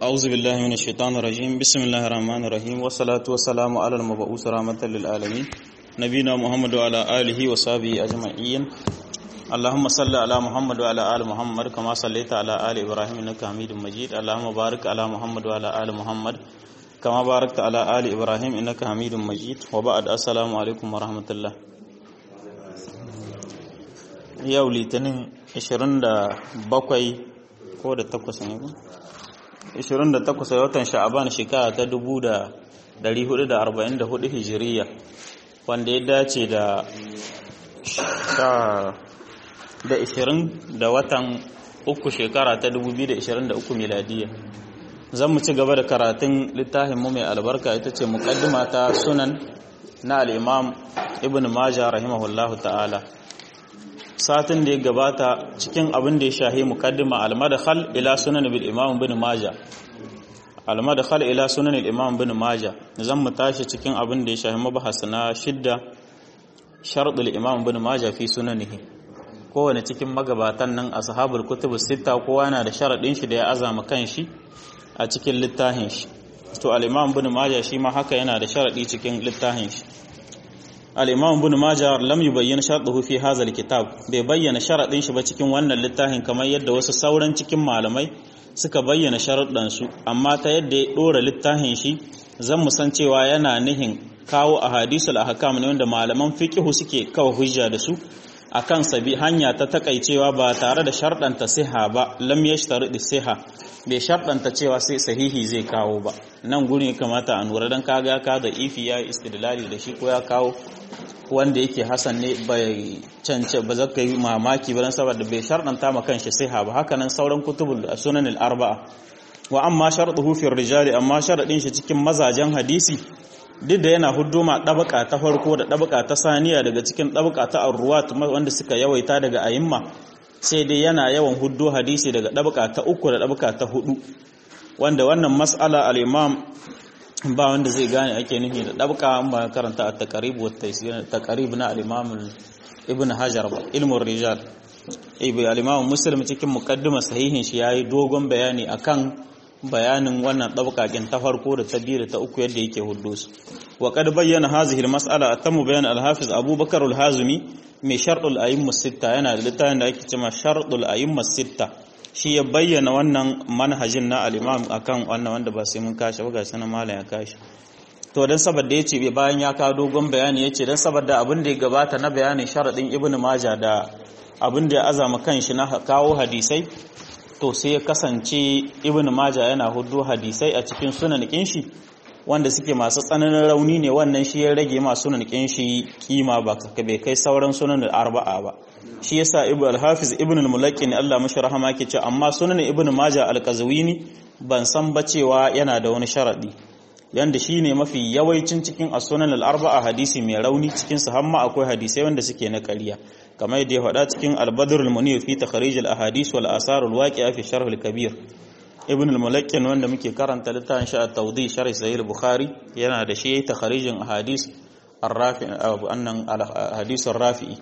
أعوذ بالله من الشيطان الرجيم بسم الله الرحمن الرحيم والصلاة والسلام على المبعوث رحمة للعالمين نبينا محمد وعلى آله وصحبه أجمعين اللهم صل على محمد وعلى آل محمد كما صليت على آل إبراهيم إنك حميد مجيد اللهم بارك على محمد وعلى آل محمد كما باركت على آل إبراهيم إنك حميد مجيد وبعد السلام عليكم ورحمة الله yau litinin 27 ko da takwas ne ba 28 watan sha'aban shekara ta 1444 hijiriya wanda ya dace da da 20 da watan uku shekara ta 2023 miladiya zan mu ci gaba da karatun littafin mu mai albarka ita ce muqaddima ta sunan na al-imam ibn majah rahimahullahu ta'ala satin da ya gabata cikin abin da ya shahi muqaddima al-madkhal ila sunan bil imam ibn majah al-madkhal ila sunan al-imam ibn majah zan mu tashi cikin abin da ya shahi mabahas na shidda shart al-imam ibn majah fi sunanihi kowane cikin magabatan nan ashabul kutub sita kowa yana da sharadin shi da ya azama kanshi a cikin littafin shi to al-imam ibn majah shi ma haka yana da sharadi cikin littafin shi al-imam ibn majah lam yubayyin shartuhu fi hadha al-kitab bai bayyana sharadin shi ba cikin wannan littafin kamar yadda wasu sauran cikin malamai suka bayyana sharuɗan su amma ta yadda ya dora littafin shi zan mu san cewa yana nihin kawo ahadisul ahkam ne wanda malaman fiqh suke kawo hujja da su akan sabi hanya ta takaicewa ba tare da sharɗanta siha ba lam yashtaridi siha bai sharɗanta cewa sai sahihi zai kawo ba nan gurin ya kamata a nura don kaga ka da ifi ya istidlali da shi ko ya kawo wanda yake hasan ne bai cance ba zaka yi mamaki ba dan saboda bai sharɗanta ma kanshi siha ba haka nan sauran kutubul sunan al-arba'a wa amma shartuhu fi rijali amma sharadin shi cikin mazajen hadisi duk da yana huduma ɗabaka ta farko da ɗabaka ta saniya daga cikin ɗabaka ta arruwat wanda suka yawaita daga ayimma sai dai yana yawan huddo hadisi daga ɗabaka ta uku da ɗabaka ta hudu wanda wannan mas'ala al-imam ba wanda zai gane ake nufi da ɗabaka an ba karanta a taqrib wa taysir taqrib na al-imam ibn hajar ba ilmun rijal ibi al-imam muslim cikin muqaddima sahihin shi yayi dogon bayani akan bayanin wannan ɗabƙaƙin ta farko da ta biyu da ta uku yadda yake hudu su wa qad bayyana hadhihi al-mas'ala atamu bayan al-hafiz abubakar al-hazimi mai sharɗul a'imma sitta yana da littafin da ake cewa sharɗul a'imma sitta shi ya bayyana wannan manhajin na al-imam akan wannan wanda ba sai mun kashi ba ga sanan malam ya kashi to dan saboda yace bayan ya kawo dogon bayani yace dan saboda abin da ya gabata na bayanin sharadin ibnu maja da abin da ya azama kanshi na kawo hadisai to sai ya kasance ibn maja yana hudu hadisai a cikin sunan shi wanda suke masu tsananin rauni ne wannan shi ya rage ma sunan shi kima ba bai kai sauran sunan arba'a ba shi yasa ibn al-hafiz ibn al-mulaqin Allah mashi rahama yake ce amma sunan ibn maja al-qazwini ban san ba cewa yana da wani sharadi yanda shine mafi yawancin cikin as-sunan al-arba'a hadisi mai rauni cikin su hamma akwai hadisai wanda suke na ƙarya kamar yadda ya faɗa cikin al-badr al-munir fi takhrij al-ahadith wal asar al-waqi'a fi sharh al-kabir ibn al-mulakkin wanda muke karanta littafin shi at-tawdi sharh sahih al-bukhari yana da shi takhrijin ahadith ar-rafi annan al-hadith ar-rafi'i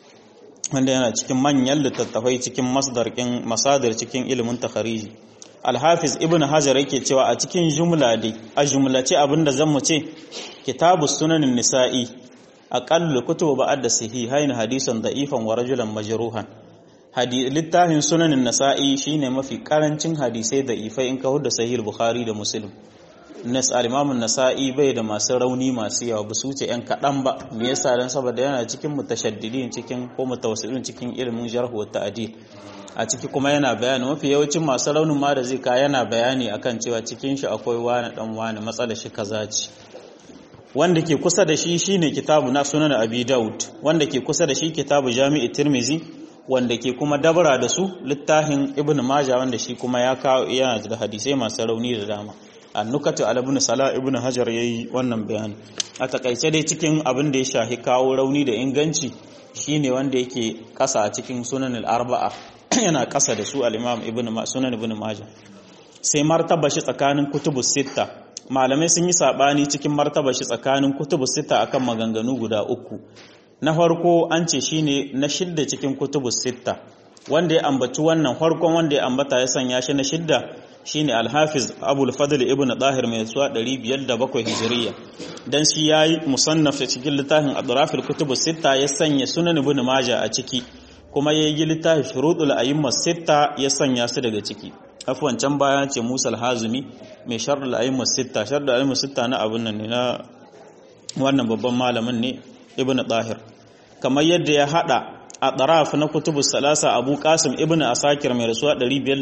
wanda yana cikin manyan littattafai cikin masdarkin masadir cikin ilimin takhriji al-hafiz ibn hajar yake cewa a cikin jumla dai a jumlace abinda zan mu ce kitabus sunanin nisa'i aqallu kutubu ba'da sahihain hadisan da'ifan wa rajulan majruhan littafin sunanin nasa'i shine mafi karancin hadisai da'ifai in ka hudda sahih bukhari da muslim nas al-imam nasai bai da masu rauni masu yawa ba su wuce yan kadan ba me yasa dan saboda yana cikin mutashaddidin cikin ko mutawassilin cikin ilimin jarh wa ta'dil a ciki kuma yana bayani mafi yawancin masu raunin ma da zai ka yana bayani akan cewa cikin shi akwai wani dan wani matsalar shi kaza ce wanda ke kusa da shi shine kitabu na sunan abi daud wanda ke kusa da shi kitabu jami'i tirmizi wanda ke kuma dabara da su littafin ibn majah wanda shi kuma ya kawo yana da hadisai masu rauni da dama annukatu al ibn sala ibn hajar yayi wannan bayani a takaice dai cikin abin da ya shahi kawo rauni da inganci shine wanda yake kasa a cikin sunan al arba'a yana kasa da su al imam ibn sunan ibn majah sai martaba shi tsakanin kutubus sitta malamai sun yi sabani cikin martaba shi tsakanin kutubu sita akan maganganu guda uku na farko an ce shine na shidda cikin kutubu sita wanda ya ambaci wannan farkon wanda ya ambata ya sanya shi na shidda shine al-hafiz abul fadl ibn dahir mai suwa 507 hijriya dan shi yayi musannaf cikin littafin adraf al-kutub sita ya sanya sunan ibn majah a ciki kuma yayi littafin shurutul a'imma sita ya sanya su daga ciki afwan can baya ce Musa al-Hazimi mai sharhul a'imma sita sharhul a'imma sita na abun nan ne na wannan babban malamin ne ibn dahir kamar yadda ya hada a ɗaraf na kutubu salasa abu kasim ibn asakir mai rasuwa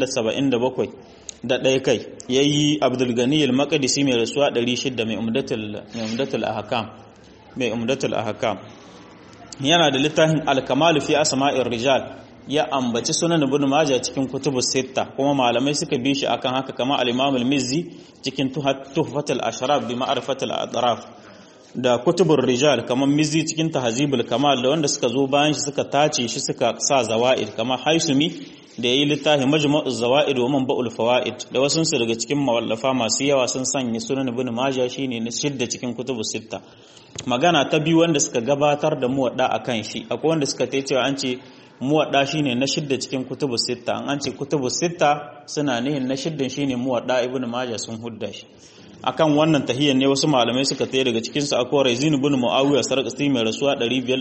577 da ɗaya kai ya yi abdulgani al-makadisi mai rasuwa 600 mai umdatul ahakam mai umdatul ahakam yana da littafin alkamalu fi asma'ir rijal ya ambaci sunan ibn majah cikin kutubu sitta kuma malamai suka bi shi akan haka kama al-imam al-mizzi cikin tuhfatul ashraf bi ma'rifatul adraf da kutubur rijal kamar mizi cikin tahzibul kamal da wanda suka zo bayan shi suka tace shi suka sa zawaid kamar haisumi da yayi littafi majmu'uz zawaid wa manba'ul fawaid da wasu su daga cikin mawallafa masu yawa sun sanya sunan ibn majah shine na shidda cikin kutubus sitta magana ta biyu wanda suka gabatar da muwadda akan shi akwai wanda suka tace cewa an ce muwadda shine na shidda cikin kutubus sitta an ce kutubus sitta suna nihin na shiddan shine muwadda ibn majah sun hudda shi akan wannan tahiyyar ne wasu malamai suka tsaye daga cikin su akwai Raizin ibn Muawiya sarqasti mai rasuwa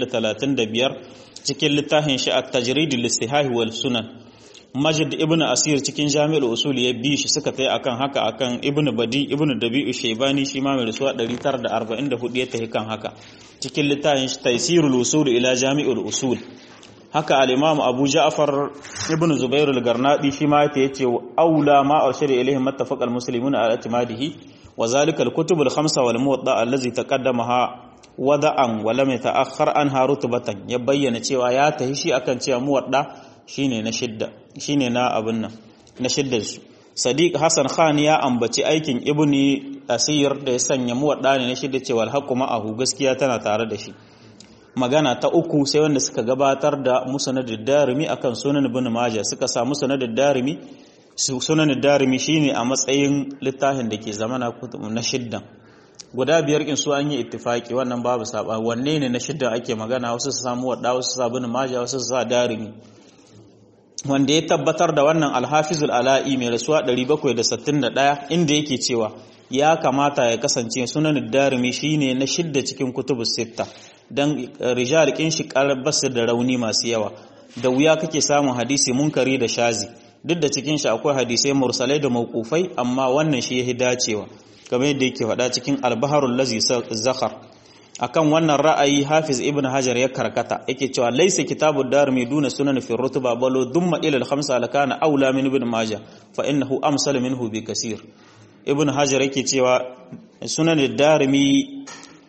535 cikin littafin shi at-tajrid lis-sihah wal sunan Majid ibn Asir cikin Jami'ul Usul ya bi shi suka tsaye akan haka akan Ibn Badi ibn Dabi'u Shaybani shi ma mai rasuwa 944 ya tahi kan haka cikin littafin shi Taysirul Usul ila Jami'ul Usul haka al-Imam Abu Ja'far ibn Zubair al-Garnadi shi ma yace aula ma arshada ilayhi mattafaq al-muslimuna ala i'timadihi وذلك الكتب الخمسة والموضع الذي تقدمها wada'an wala mai ta'akhkhar anha rutbatan ya bayyana cewa ya tahi shi akan cewa muwadda shine na shidda shine na abin nan na shidda su Sadiq Hassan Khan ya ambaci aikin Ibni Asir da ya sanya muwadda ne na shidda cewa alhaqu ma'ahu gaskiya tana tare da shi magana ta uku sai wanda suka gabatar da musnad darimi akan sunan ibn majah suka sa musnad darimi sunan darimi shine a matsayin littafin da ke zamana na shiddan guda biyar in su an yi ittifaki wannan babu saba wanne ne na shiddan ake magana wasu su samu wadda wasu su sa ibn majah wasu su sa darimi wanda ya tabbatar da wannan alhafizul ala'i mai rasuwa 761 inda yake cewa ya kamata ya kasance sunan darimi shine na shidda cikin kutubus sitta dan rijal kin shi basu da rauni masu yawa da wuya kake samun hadisi munkari da shazi duk da cikin shi akwai hadisai mursalai da mawqufai amma wannan shi yahi dacewa kamar yadda yake faɗa cikin al-baharul lazi zakhar akan wannan ra'ayi hafiz ibn hajar ya karkata yake cewa laysa kitabu darimi duna sunan fi rutuba balo dumma ila al-khamsa lakana aula min ibn majah fa innahu amsal minhu bi kaseer ibn hajar yake cewa sunan darimi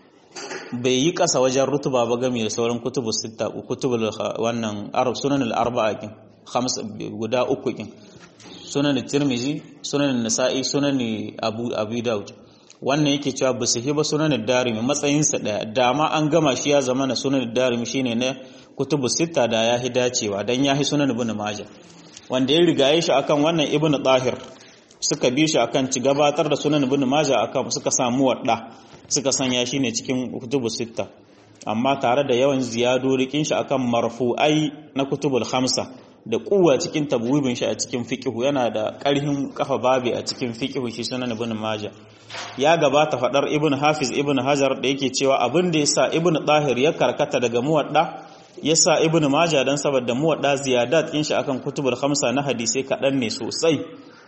bai yi kasa wajen rutuba ba game da sauran kutubu sita kutubul wannan arab sunan al-arba'a kin khamsa guda uku kin sunan tirmizi sunan nasa'i sunan abu abu daud wannan yake cewa ba su hiba sunan darimi matsayinsa daya dama an gama shi ya zama na sunan darimi shine na kutubu sita da ya hi dacewa dan ya hi sunan ibn majah wanda ya rigaye shi akan wannan ibn tahir suka bi shi akan ci gabatar da sunan ibn majah akan suka samu wadda suka sanya shi ne cikin kutubu sita amma tare da yawan ziyadorikin shi akan marfu'ai na kutubul khamsa da kuwa cikin tabwibin shi a cikin fiqhu yana da ƙarhin kafa babi a cikin fiqhu shi sunan ibn majah ya gabata fadar ibn hafiz ibn hajar da yake cewa abin da yasa ibn tahir ya karkata daga muwadda yasa ibn majah dan saboda muwadda ziyadat din shi akan kutubul khamsa na hadisi kadan ne sosai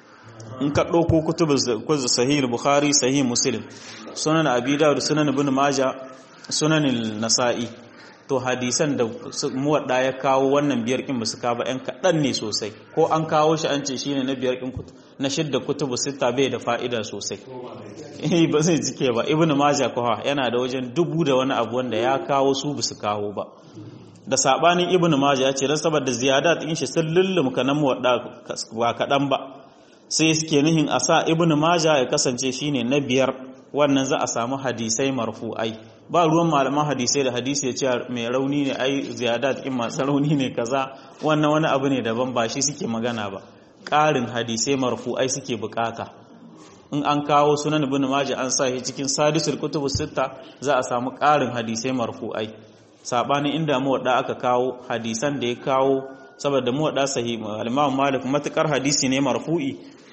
in ka dauko kutubul sahih bukhari sahih muslim sunan abi dawud sunan ibn majah sunan nasa'i to hadisan da muwadda ya kawo wannan biyar kin basu kawo yan kaɗan ne sosai ko an kawo shi an ce shine na biyar kin na shidda kutubu sita bai da fa'ida sosai eh ba zai jike ba ibnu majah koha yana da wajen dubu da wani abu wanda ya kawo su basu kawo ba da sabanin ibnu majah ya ce dan saboda ziyadat din shi sun lullum kanan muwadda ba kaɗan ba sai suke nihin a sa ibnu majah ya kasance shine na biyar wannan za a samu hadisai marfu'ai ba ruwan malaman hadisai da hadisi ya ce mai rauni ne ai ziyadat in masu rauni ne kaza wannan wani abu ne daban ba shi suke magana ba ƙarin hadisai marfu'ai suke bukata in an kawo sunan ibn majah an sa shi cikin sadisul kutubu sitta za a samu ƙarin hadisai marfu'ai sabanin inda muwadda aka kawo hadisan da ya kawo saboda muwadda sahih al-imam malik matukar hadisi ne marfu'i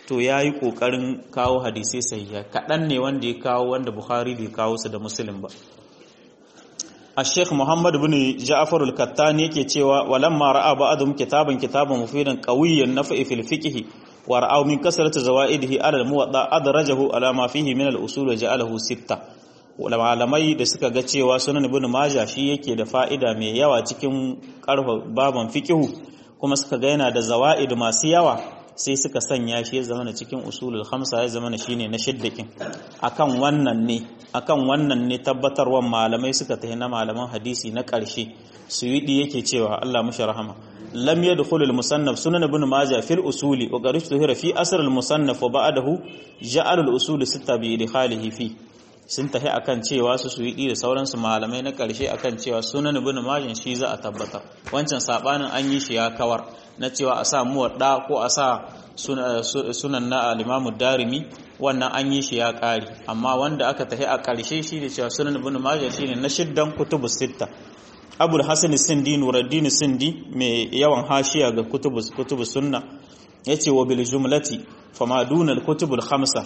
to ya yi ƙoƙarin kawo hadisai sahiha kaɗan ne wanda ya kawo wanda bukhari bai kawo su da muslim ba a sheikh muhammad bin ja'far al-kattani yake cewa walamma ra'a ba'dhum kitaban kitaban mufidan qawiyyan nafi fil fiqh wa ra'aw min kasrati zawaidihi ala al-muwatta adrajahu ala ma fihi min al-usul wa ja'alahu sitta malamai da suka ga cewa sunan ibn majah shi yake da fa'ida mai yawa cikin karfa baban fiqh kuma suka ga yana da zawaid masu yawa sai suka sanya shi ya zama cikin usulul khamsa ya zama shine na shiddakin akan wannan ne akan wannan ne tabbatarwan malamai suka tafi na malaman hadisi na ƙarshe suyudi yake cewa Allah mushi rahama lam yadkhul al musannaf sunan ibn majah fil usuli wa qad tuhira fi asr al musannaf wa ba'dahu ja'al al usul sitta bi idkhalihi fi sun tafi akan cewa su suyudi da sauransu malamai na ƙarshe akan cewa sunan ibn majah shi za a tabbata wancan sabanin an yi shi ya kawar na cewa a sa muwadda ko a sa sunan na alimamu darimi wannan an yi shi ya ƙari amma wanda aka tafi a ƙarshe shi da cewa sunan ibn majah shine na shiddan kutubus sitta abul hasan sindi nuruddin sindi mai yawan hashiya ga kutubus kutubus sunna yace wa bil jumlati fama duna al kutubul khamsa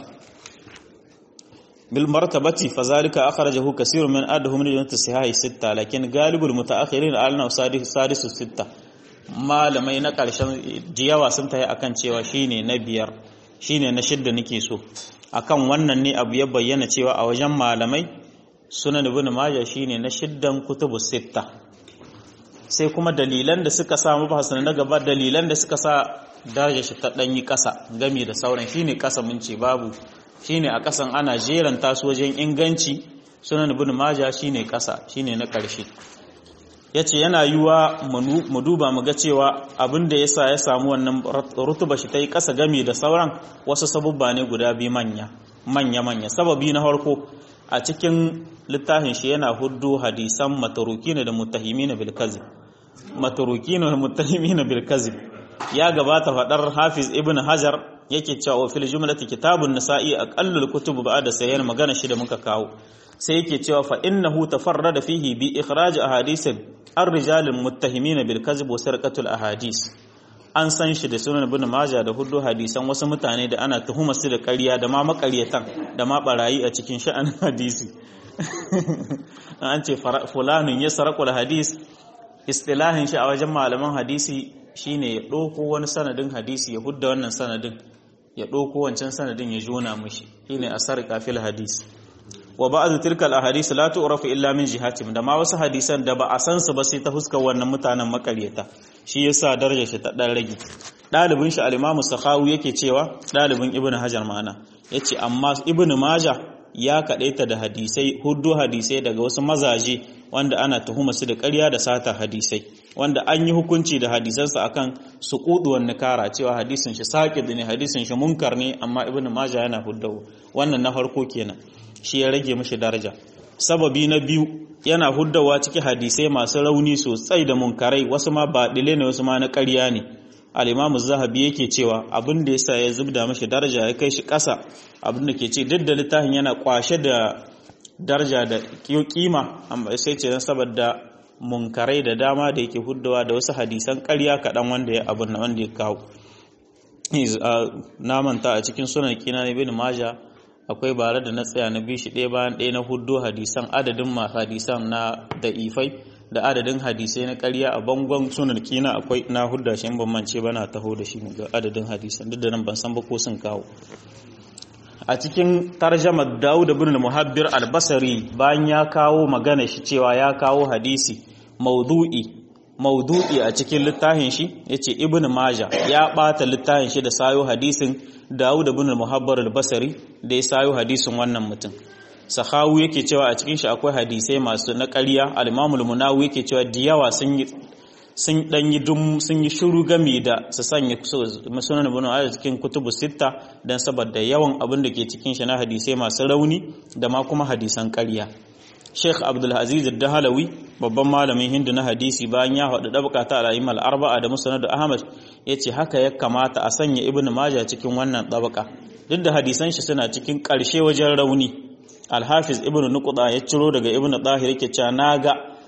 bil martabati fazalika akhrajahu kaseerun min adhum min sahih sitta lakin galibul mutaakhirin alna sadisu sitta malamai na ƙarshen jiyawa sun tayi akan cewa shine na biyar shine na shidda nake so akan wannan ne abu ya bayyana cewa a wajen malamai sunan ibn majah shine na shiddan kutubu sitta sai kuma dalilan da suka sa mabahasan na gaba dalilan da suka sa darajar shi ta danyi kasa game da sauran shine kasa mun ce babu shine a kasan ana jeran tasu wajen inganci sunan ibn majah shine kasa shine na ƙarshe ya ce yana yiwa mu duba mu ga cewa abin da ya sa ya samu wannan rutuba shi ta yi ƙasa game da sauran wasu sabubba ne guda biyu manya manya-manya sababi na farko a cikin littafin shi yana huddu hadisan mataruki ne da mutahimi na bilkazib mataruki ne da mutahimi na bilkazib ya gabata faɗar hafiz ibn hajar yake cewa wa fil jumlati kitabun nasa'i aqallul kutub ba'da sayyan magana shi da muka kawo sai yake cewa fa innahu tafarrada fihi bi ikhraj ahadith ar-rijal muttahimin bil kadhib wa sarqatul ahadith an san shi da sunan ibn majah da hudu hadisan wasu mutane da ana tuhuma su da ƙarya da ma maƙaryatan da ma barayi a cikin sha'anin hadisi an ce fulanun ya sarqul hadis istilahin shi a wajen malaman hadisi shine ya ɗauko wani sanadin hadisi ya hudda wannan sanadin ya ɗauko wancan sanadin ya jona mushi shine a sarqa fil hadis wa ba'd tilka al ahadith la tu'rafu illa min jihatim da ma wasu hadisan da ba a san su ba sai ta fuskar wannan mutanen makaryata shi yasa darajar shi ta dan rage dalibin shi al-imam sakhawi yake cewa dalibin ibnu hajar ma'ana yace amma ibnu majah ya kadaita da hadisai huddu hadisai daga wasu mazaje wanda ana tuhuma su da ƙarya da sata hadisai wanda an yi hukunci da hadisansa akan su kuduwan nikara cewa hadisin shi saqid ne hadisin shi munkar ne amma ibnu majah yana huddawo wannan na farko kenan shi ya rage mashi daraja sababi na biyu yana huddawa ciki hadisai masu rauni sosai da munkarai wasu ma baɗile ne wasu ma na ƙarya ne al-imamu zahabi yake cewa abin da yasa ya zubda mashi daraja ya kai shi ƙasa abin da ke ce duk da littafin yana kwashe da daraja da kima amma sai ce saboda munkarai da dama da yake huddawa da wasu hadisan ƙarya kaɗan wanda ya abin wanda ya kawo na manta a cikin sunan kina ne bin maja akwai bare da na tsaya na bi shi ɗaya bayan ɗaya na huddo hadisan adadin masu hadisan na da'ifai da adadin hadisai na ƙarya a bangon sunan kina akwai na hudda shi ban mance ba na taho da shi ga adadin hadisan duk da nan ban san ba ko sun kawo a cikin tarjamar Dawud ibn Muhabbir al-Basri bayan ya kawo magana shi cewa ya kawo hadisi maudu'i maudu'i a cikin littafin shi yace Ibn Majah ya bata littafin shi da sayo hadisin Dawud ibn Muhabbar al-Basri da ya sayo hadisin wannan mutum Sahawu yake cewa a cikin shi akwai hadisai masu na ƙarya al-Imam al-Munawi yake cewa diyawa sun yi sun dan yi dum sun yi shiru game da su sanya sunan ibn a cikin kutubu sitta dan saboda yawan abin da ke cikin shi na hadisai masu rauni da ma kuma hadisan ƙarya Sheikh Abdul Aziz Ad-Dahlawi babban malamin Hindu na hadisi bayan ya haɗu dabaka ta al arba'a da Musnad Ahmad yace haka ya kamata a sanya Ibn Majah cikin wannan dabaka duk da hadisan shi suna cikin ƙarshe wajen rauni Al-Hafiz Ibn Nuqda ya ciro daga Ibn Tahir yake cewa naga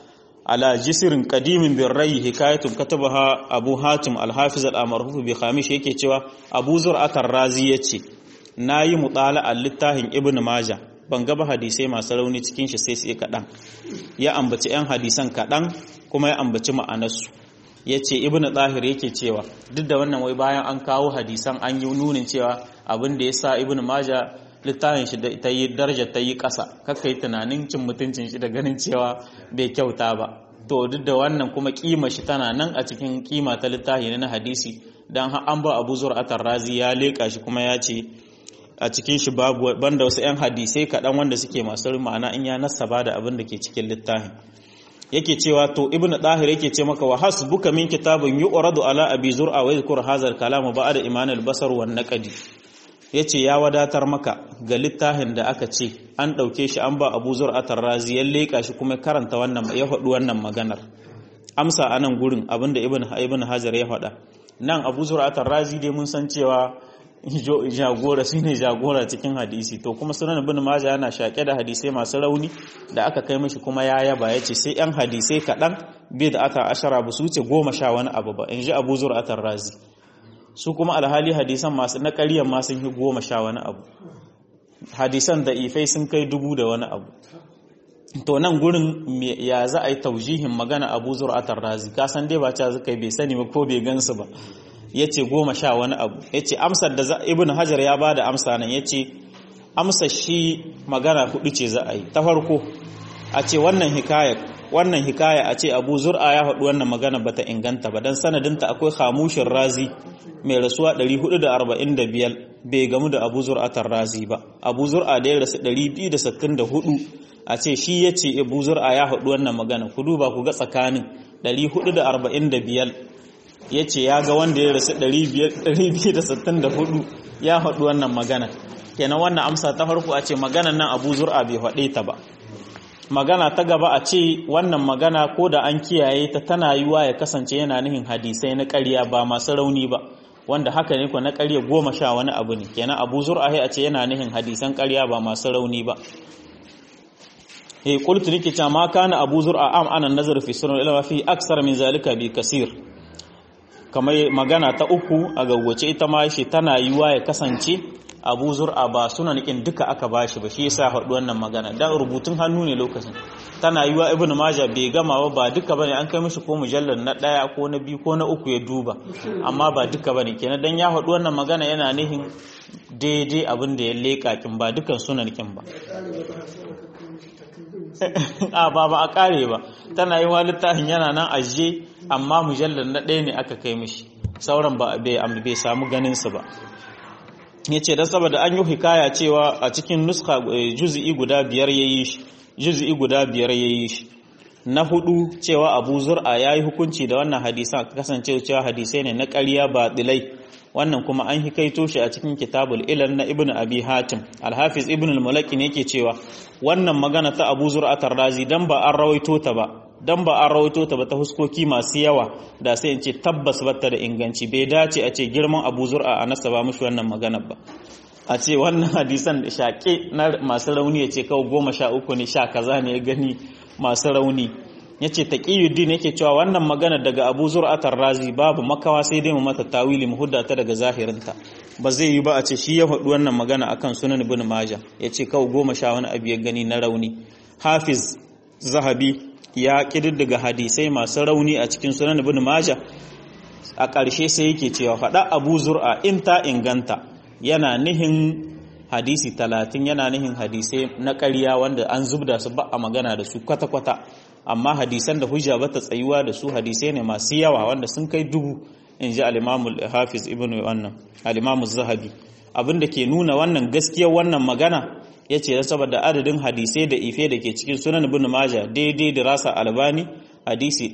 ala jisirin qadimin bin rai hikayatun katabaha abu hatim al-hafiz al-amarhuf bi khamish yake cewa abu zur'atar razi yace nayi mutala al-littafin ibnu majah ban ga ba hadisai masu rauni cikin shi sai sai kadan ya ambaci yan hadisan kadan kuma ya ambaci ma'anarsu yace ibnu zahir yake cewa duk da wannan wai bayan an kawo hadisan an yi nunin cewa abin da yasa ibnu majah littafin shi ta yi darajar ta yi ƙasa kakka yi tunanin cin mutuncin shi da ganin cewa bai kyauta ba to duk da wannan kuma kima shi tana nan a cikin kima ta littafi na hadisi dan an ba Abu Zur'atar Razi ya leka shi kuma ya ce a cikin shi babu banda wasu 'yan hadisai kaɗan wanda suke masu ma'ana in ya nasaba da abin da ke cikin littafin yake cewa to ibnu dahir yake ce maka wa hasbuka min kitabun yu'radu ala abi zur'a wa yadhkur hadha al-kalam ba'da iman al-basar wan naqdi yace ya wadatar maka ga littafin da aka ce an dauke shi an ba abu zur'atar razi ya leka shi kuma karanta wannan ya faɗi wannan maganar amsa anan gurin abinda ibnu ibnu hajar ya faɗa nan abu zur'atar razi dai mun san cewa jagora shine jagora cikin hadisi to kuma sunan ibn majah yana shake da hadisai masu rauni da aka kai mishi kuma ya yaba yace sai yan hadisai kadan bai da ata ashara ba su wuce goma sha wani abu ba inji abu zur'atar razi su kuma alhali hadisan masu na ƙaryan ma sun yi goma sha wani abu hadisan da ifai sun kai dubu da wani abu to nan gurin ya za a yi taujihin magana abu zur'atar razi kasan dai ba ta zaka bai sani ba ko bai gansu ba ya ce goma sha wani abu ya ce amsar da ibn hajar ya ba da amsa nan ya ce amsar shi magana hudu ce za a yi ta farko a ce wannan hikaya wannan hikaya a ce abu zur'a ya haɗu wannan magana bata inganta ba don sanadinta akwai hamushin razi mai rasuwa 445 bai gamu da abu zur'atar razi ba abu zur'a da ya rasu 264 a ce shi ya ce abu zur'a ya haɗu wannan magana ku duba ku ga tsakanin 445 ya ce ya ga wanda ya rasu 264 ya haɗu wannan magana kenan wannan amsa ta farko a ce maganan nan abu zur'a bai haɗe ta ba magana ta gaba a ce wannan magana ko da an kiyaye ta tana yiwa ya kasance yana nihin hadisai na ƙarya ba masu rauni ba wanda haka ne ko na ƙarya goma sha wani abu ne kenan abu zur'a a ce yana nihin hadisan ƙarya ba masu rauni ba he qultu nake cewa ma kana abu zur'a am ana nazar fi sunan ilma fi aksar min zalika bi kasir kamar magana ta uku a gagwace ita ma shi tana yiwa ya kasance abu zur'a ba sunan kin duka aka bashi ba shi yasa haɗu wannan magana dan rubutun hannu ne lokacin tana yiwa ibn majah bai gama ba ba duka bane an kai mishi ko mujallar na daya ko na biyu ko na uku ya duba amma ba duka bane kenan dan ya haɗu wannan magana yana nihin daidai abin da ya leka kin ba dukan sunan kin ba a ba ba a kare ba tana yi wa littafin yana nan ajiye amma mujallar na ɗaya ne aka kai mishi sauran ba bai samu ganinsu ba ya ce don saboda an yi hikaya cewa a cikin nuska juzi'i guda biyar ya yi shi juzi'i guda biyar ya yi shi na hudu cewa abu zur'a ya yi hukunci da wannan hadisan kasance cewa hadisai ne na ƙarya ba dilai wannan kuma an hikaito shi a cikin kitabul ilal na ibnu abi hatim alhafiz ibnu al-mulaki ne yake cewa wannan magana ta abu zur'a tarrazi dan ba an rawaito ta ba dan ba an rawaito ta ba ta huskoki masu yawa da sai in ce tabbas bata da inganci bai dace a ce girman abu zur'a a nasa ba mushi wannan magana ba a ce wannan hadisan da shaƙe na masu rauni ya ce kawai goma sha uku ne sha kaza ne ya gani masu rauni ya ce taƙiyuddin yake cewa wannan magana daga abu zur'atar razi babu makawa sai dai mu mata tawili mu hudda ta daga zahirinta ba zai yi ba a ce shi ya faɗi wannan magana akan sunan ibn majah ya ce kawai goma sha wani abu ya gani na rauni hafiz zahabi ya ƙididdiga hadisai masu rauni a cikin sunan ibn majah a ƙarshe sai yake cewa faɗa abu zur'a in ta inganta yana nihin hadisi talatin yana nihin hadisai na ƙarya wanda an zubda su ba a magana da su kwata-kwata amma hadisan da hujja bata tsayuwa da su hadisai ne masu yawa wanda sun kai dubu in ji al-imamul hafiz ibn wannan al zahabi abin da ke nuna wannan gaskiyar wannan magana ya ce saboda adadin hadisai da ife da ke cikin sunan ibn maja daidai da rasa albani hadisi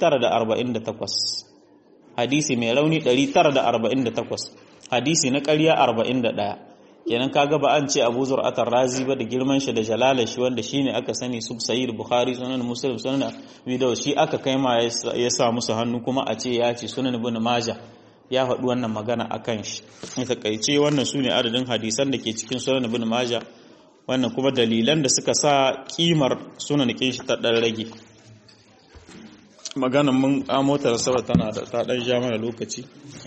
948 hadisi mai rauni 948 hadisi na ƙarya 41 kenan kaga ba an ce Abu Zur'atar Razi ba da girman shi da jalalar shi wanda shine aka sani sub Sahih Bukhari sunan Muslim sunan Abi Dawud shi aka kai ma ya sa musu hannu kuma a ce ya ce sunan Ibn Majah ya faɗi wannan magana akan shi in takaice wannan sune adadin hadisan da ke cikin sunan Ibn Majah wannan kuma dalilan da suka sa kimar sunan kin shi ta dan rage maganan mun amotar saboda tana da ta dan ja mana lokaci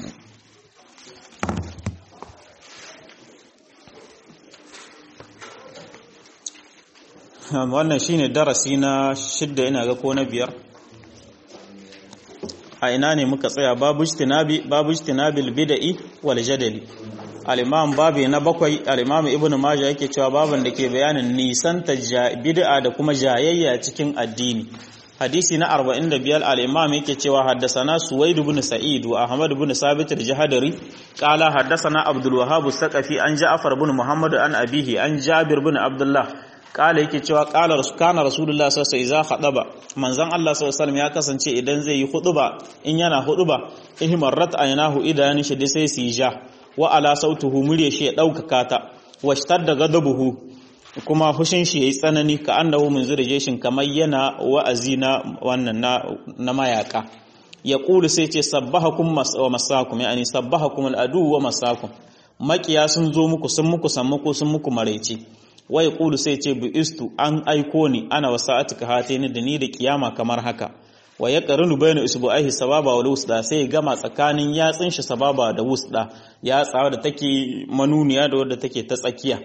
wannan shine darasi na shidda ina ga ko na biyar a ina ne muka tsaya babu ijtinabi babu ijtinabil bid'i wal jadali al-imam babu na bakwai al-imam ibnu majah yake cewa baban da ke bayanin nisan ta bid'a da kuma jayayya cikin addini hadisi na 45 al-imam yake cewa haddasana suwaid ibn sa'id wa ahmad ibn sabit al-jahdari qala haddasana abdul wahhab as-saqafi an ja'far ibn muhammad an abihi an jabir ibn abdullah kala yake cewa kala kana rasulullah sallallahu alaihi wasallam khadaba manzon Allah sallallahu alaihi ya kasance idan zai yi huduba in yana huduba ihmarat aynahu idan shi dai sai su ja wa ala sautuhu murya shi ya daukaka ta washtadda ghadabuhu kuma hushin shi yayi tsanani ka annahu min zurjeshin kamar yana wa'azi na wannan na, na mayaka ya kulu sai ce sabbahakum wa masakum yani sabbahakum al-adu wa masakum makiya sun zo muku sun muku sammako sun muku maraice wai kulu sai ce bi istu an aiko ni ana wasa'atuka hatini da ni da kiyama kamar haka wa ya qarinu bayna usbu'aihi sababa wal wusda sai gama tsakanin yatsin shi sababa da wusda ya tsawa da take manuniya da wadda take ta tsakiya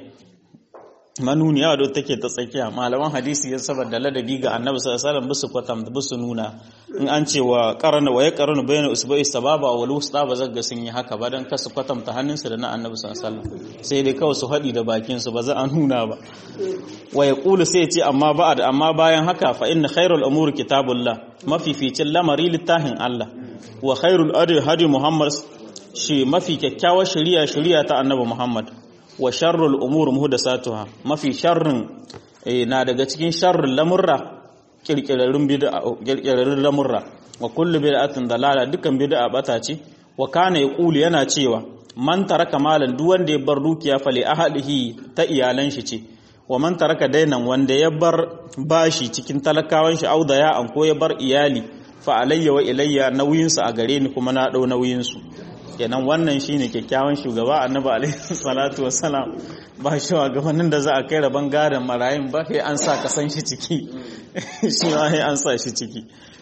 manuniya da take ta tsakiya malaman hadisi ya saboda ladabi ga annabi sallallahu alaihi wasallam bisu kwatam bisu nuna in an ce wa qarana wa ya qarinu bayna usbu'i sababa wal wusda ba zaga sun yi haka ba dan kasu kwatamta hannunsu da na annabi sallallahu alaihi wasallam sai dai kawai su hadi da bakin su ba za a nuna ba wa yaqulu sai ce amma ba'ad amma bayan haka fa inna khairul umuri kitabullah mafificin lamari littafin Allah wa khairul adi hadi muhammad shi mafi kyakkyawar shari'a shari'a ta annabi muhammad wa sharrul umur muhdathatuha mafi sharrin na daga cikin sharrin lamurra kirkirarrun bid'a kirkirarrun lamurra wa kullu bid'atin dalala dukan bid'a bata ce wa kana yaqulu yana cewa man taraka malan duk wanda ya bar dukiya fali ahlihi ta iyalan shi ce wa man taraka dainan wanda ya bar bashi cikin talakawan shi audaya an ko ya bar iyali fa alayya wa ilayya nauyin su a gare ni kuma na dau nauyin su kenan wannan shine kyakkyawan shugaba annabi alaihi salatu wassalam ba shugabannin da za a kai rabon gadon marayun ba sai an sa ka san shi ciki shi ma sai an sa shi ciki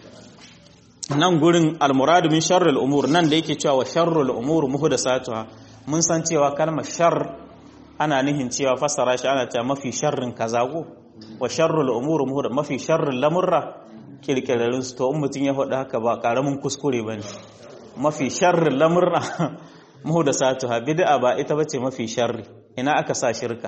nan gurin almuradu min sharrul umur nan da yake cewa wa sharrul umur muhdathatuha mun san cewa kalmar shar ana nihin cewa fassara shi ana cewa mafi sharrin kaza ko wa sharrul umur muhdath mafi sharrin lamurra kirkirarin su to in mutun ya faɗi haka ba karamin kuskure bane mafi sharrin lamurra muhdathatuha bid'a ba ita bace mafi sharri ina aka sa shirka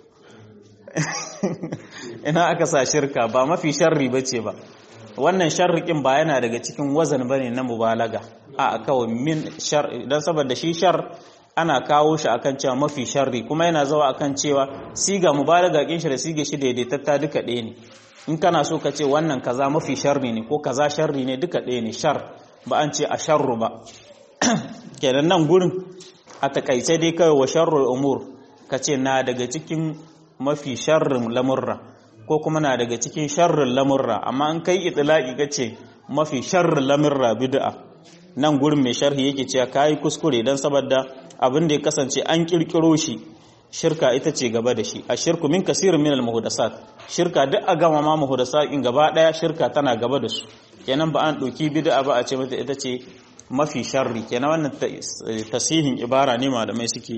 ina aka sa shirka ba mafi sharri bace ba wannan sharrikin ba yana daga cikin wazan bane na mubalaga a kawai min shar dan saboda shi shar ana kawo shi akan cewa mafi sharri kuma yana zawa akan cewa siga mubalaga kin shi da siga shi daidaitatta duka ɗaya ne in kana so ka ce wannan kaza mafi sharri ne ko kaza sharri ne duka ɗaya ne shar ba an ce a sharru ba kenan nan gurin a takaice dai kawai wa sharrul umur ka ce na daga cikin mafi sharrin lamurra ko kuma na daga cikin sharrin lamurra amma an kai itilaki ka ce mafi sharrin lamurra bid'a nan gurin mai sharhi yake cewa kai kuskure dan saboda abin da ya kasance an kirkiro shi shirka ita ce gaba da shi a shirku min kasirin min al-muhdasat shirka duk a gama ma muhdasat in gaba daya shirka tana gaba da su kenan ba an doki bid'a ba a ce mata ita ce mafi sharri kenan wannan tasihin ibara ne malamai suke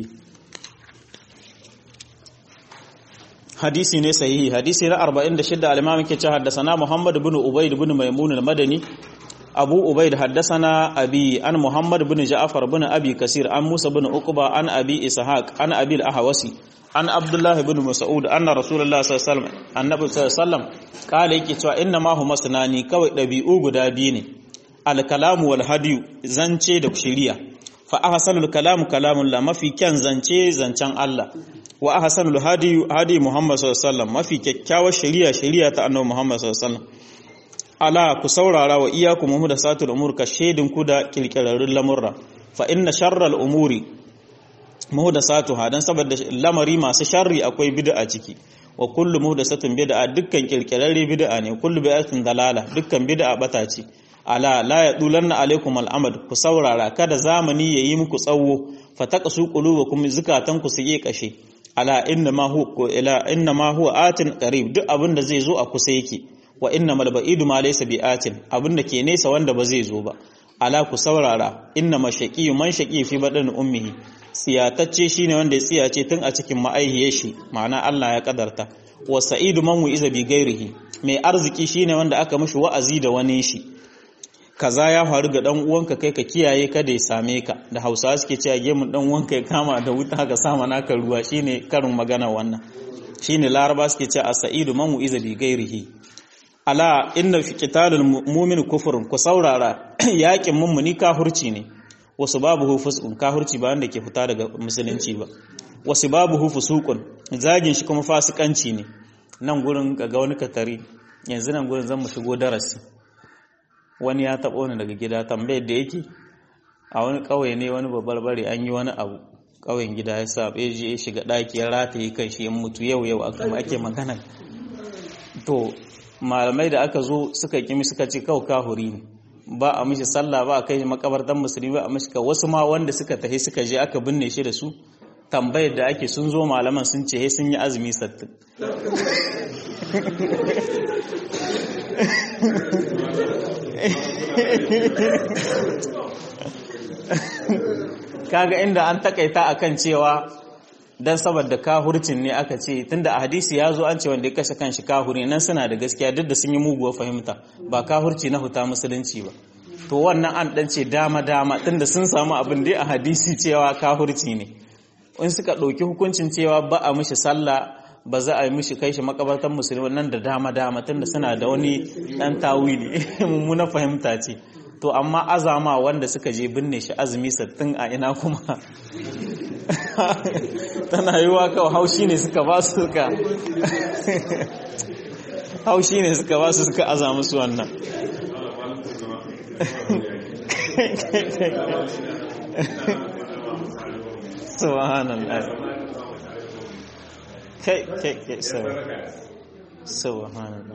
hadisi ne sahihi hadisi na 46 al-imam yake cewa haddathana Muhammad ibn Ubayd ibn Maimun al-Madani Abu Ubayd haddathana Abi an Muhammad ibn Ja'far ibn Abi Kasir an Musa ibn Uqba an Abi Ishaq an Abi al-Ahwasi an Abdullah ibn Mas'ud anna Rasulullah sallallahu alaihi wasallam annabi sallallahu alaihi wasallam kale yake cewa inna ma huma sunani kawai dabi'u guda biyu ne al-kalamu wal hadiyu zance da shiriya fa ahsanul kalamu kalamun la mafi kyan zance zancen Allah wa ahsanul hadi hadi Muhammad sallallahu alaihi wasallam mafi kyakkyawar shari'a shari'a ta annabi Muhammad sallallahu alaihi wasallam ala ku saurara wa iyyakum muhdathatul umur ka shedin ku da kirkirarrun lamurra fa inna sharral umuri muhdathatuha dan saboda lamari masu sharri akwai bid'a ciki wa kullu muhdathatin bid'a dukkan kirkirarre bid'a ne kullu bid'atin dalala dukkan bid'a bata ce ala la yadulanna alaikum al'amad ku saurara kada zamani yayi muku tsawo fataqsu qulubakum zukatanku su yi kashe ala inna ma huwa ila inna ma huwa atin qarib duk abin da zai zo a kusa yake wa innamal ba'idu ma laysa bi'atin abinda ke nesa wanda ba zai zo ba ala ku saurara inna mashaqi man shaqi fi badan ummihi tsiyatacce shine wanda ya tsiyace tun a cikin ma'aihiyar shi ma'ana Allah ya kadarta wa sa'idu man wi'iza bi gairihi mai arziki shine wanda aka mishi wa'azi da wani shi kaza ya faru ga dan uwanka kai ka kiyaye kada ya same ka da Hausawa suke cewa gemun dan uwanka ya kama da wuta ka sama naka ruwa shine karin magana wannan shine Laraba suke cewa as-sa'idu man wi'iza bi gairihi ala inna fi qitalil mu'min kufrun ku saurara yakin mummuni kafirci ne wasu babu hu fuskun kafirci ba wanda ke fita daga musulunci ba wasu babu hu fusuqun zagin shi kuma fasikanci ne nan gurin ga wani katari yanzu nan gurin zan mu shigo darasi wani ya taɓo ni daga gida tambayar da yake a wani ƙauye ne wani babbar bare an yi wani abu ƙauyen gida ya sa ya je ya shiga ɗaki ya rataye kan shi ya mutu yau yau ake magana to malamai da aka zo suka kimi suka ce kawai kahuri ne ba a mishi sallah ba a kai makabartan musulmi ba a mishi ka wasu ma wanda suka tahi suka je aka binne shi da su tambayar da ake sun zo malaman sun ce sun yi azumi sattin kaga inda an takaita akan cewa dan saboda kahurcin ne aka ce tunda a hadisi ya zo an ce wanda ya kashe kanshi kahuri nan suna da gaskiya duk da sun yi muguwar fahimta ba kahurci na huta musulunci ba to wannan an dan ce dama dama tunda sun samu abin dai a hadisi cewa kahurci ne in suka ɗauki hukuncin cewa ba a mishi sallah ba za a yi mishi kai shi makabartan musulmi nan da dama dama tunda suna da wani dan tawili mummuna fahimta ce to amma azama wanda suka je binne shi azumi sattin a ina kuma tana yi wa kawai haushi ne suka ba su suka haushi ne suka ba su suka aza musu wannan subhanallah kai kai kai subhanallah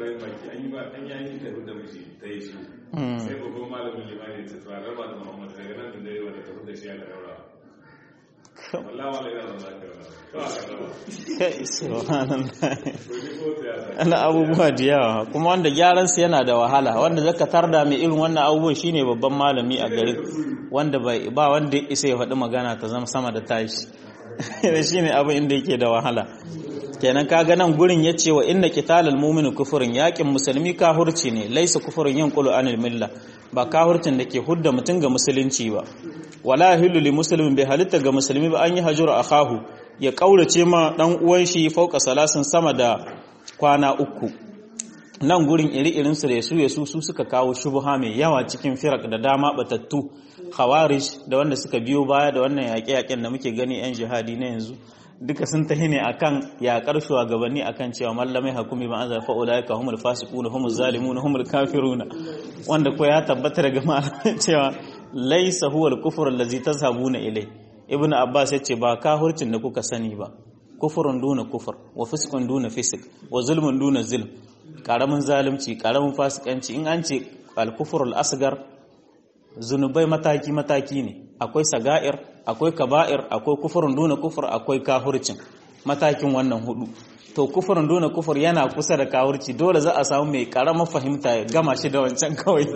sai babban malamin limani ta tuwa raba da muhammad daga nan da dare wanda tafi da shi ya da raura wallah wala yana zama kai subhanallah ana abubuwa da yawa kuma wanda gyaran su yana da wahala wanda zaka tarda mai irin wannan abubuwan shine babban malami a garin wanda ba wanda isa ya faɗi magana ta zama sama da tashi da shine abin inda yake da wahala kenan kaga nan gurin yace wa inna qitalal mu'mini kufrun yakin musulmi kahurci ne laisa kufrun yanqulu anil milla ba kahurcin da ke hudda mutun ga musulunci ba wala yahillu li muslimin bai halitta ga musulmi ba an yi hajura akahu ya kaurace ma dan uwan shi fauka salasin sama da kwana uku nan gurin iri-irin su da su yasu su suka kawo shubha mai yawa cikin firak da dama batattu khawarij da wanda suka biyo baya da wannan yaƙe-yaƙen da muke gani yan jihadi na yanzu duka sun tahi ne akan yaƙar shugabanni akan cewa mallamai hakumi ba an zafa ulaika humul fasiquna humuz zalimuna humul kafiruna wanda ko ya tabbata daga malamai cewa laysa huwa al-kufru allazi tazhabuna ilai ibn abbas yace ba kahurcin da kuka sani ba kufurun duna kufur wa fiskun duna fisik wa zulmun duna zulm karamin zalunci karamin fasikanci in an ce al-kufrul asgar zunubai mataki mataki ne akwai saga'ir akwai kaba'ir akwai kufurun duna kufur akwai kahurcin matakin wannan hudu to kufurun duna kufur yana kusa da kahurci dole za a samu mai karamar fahimta ya gama shi da wancan kawai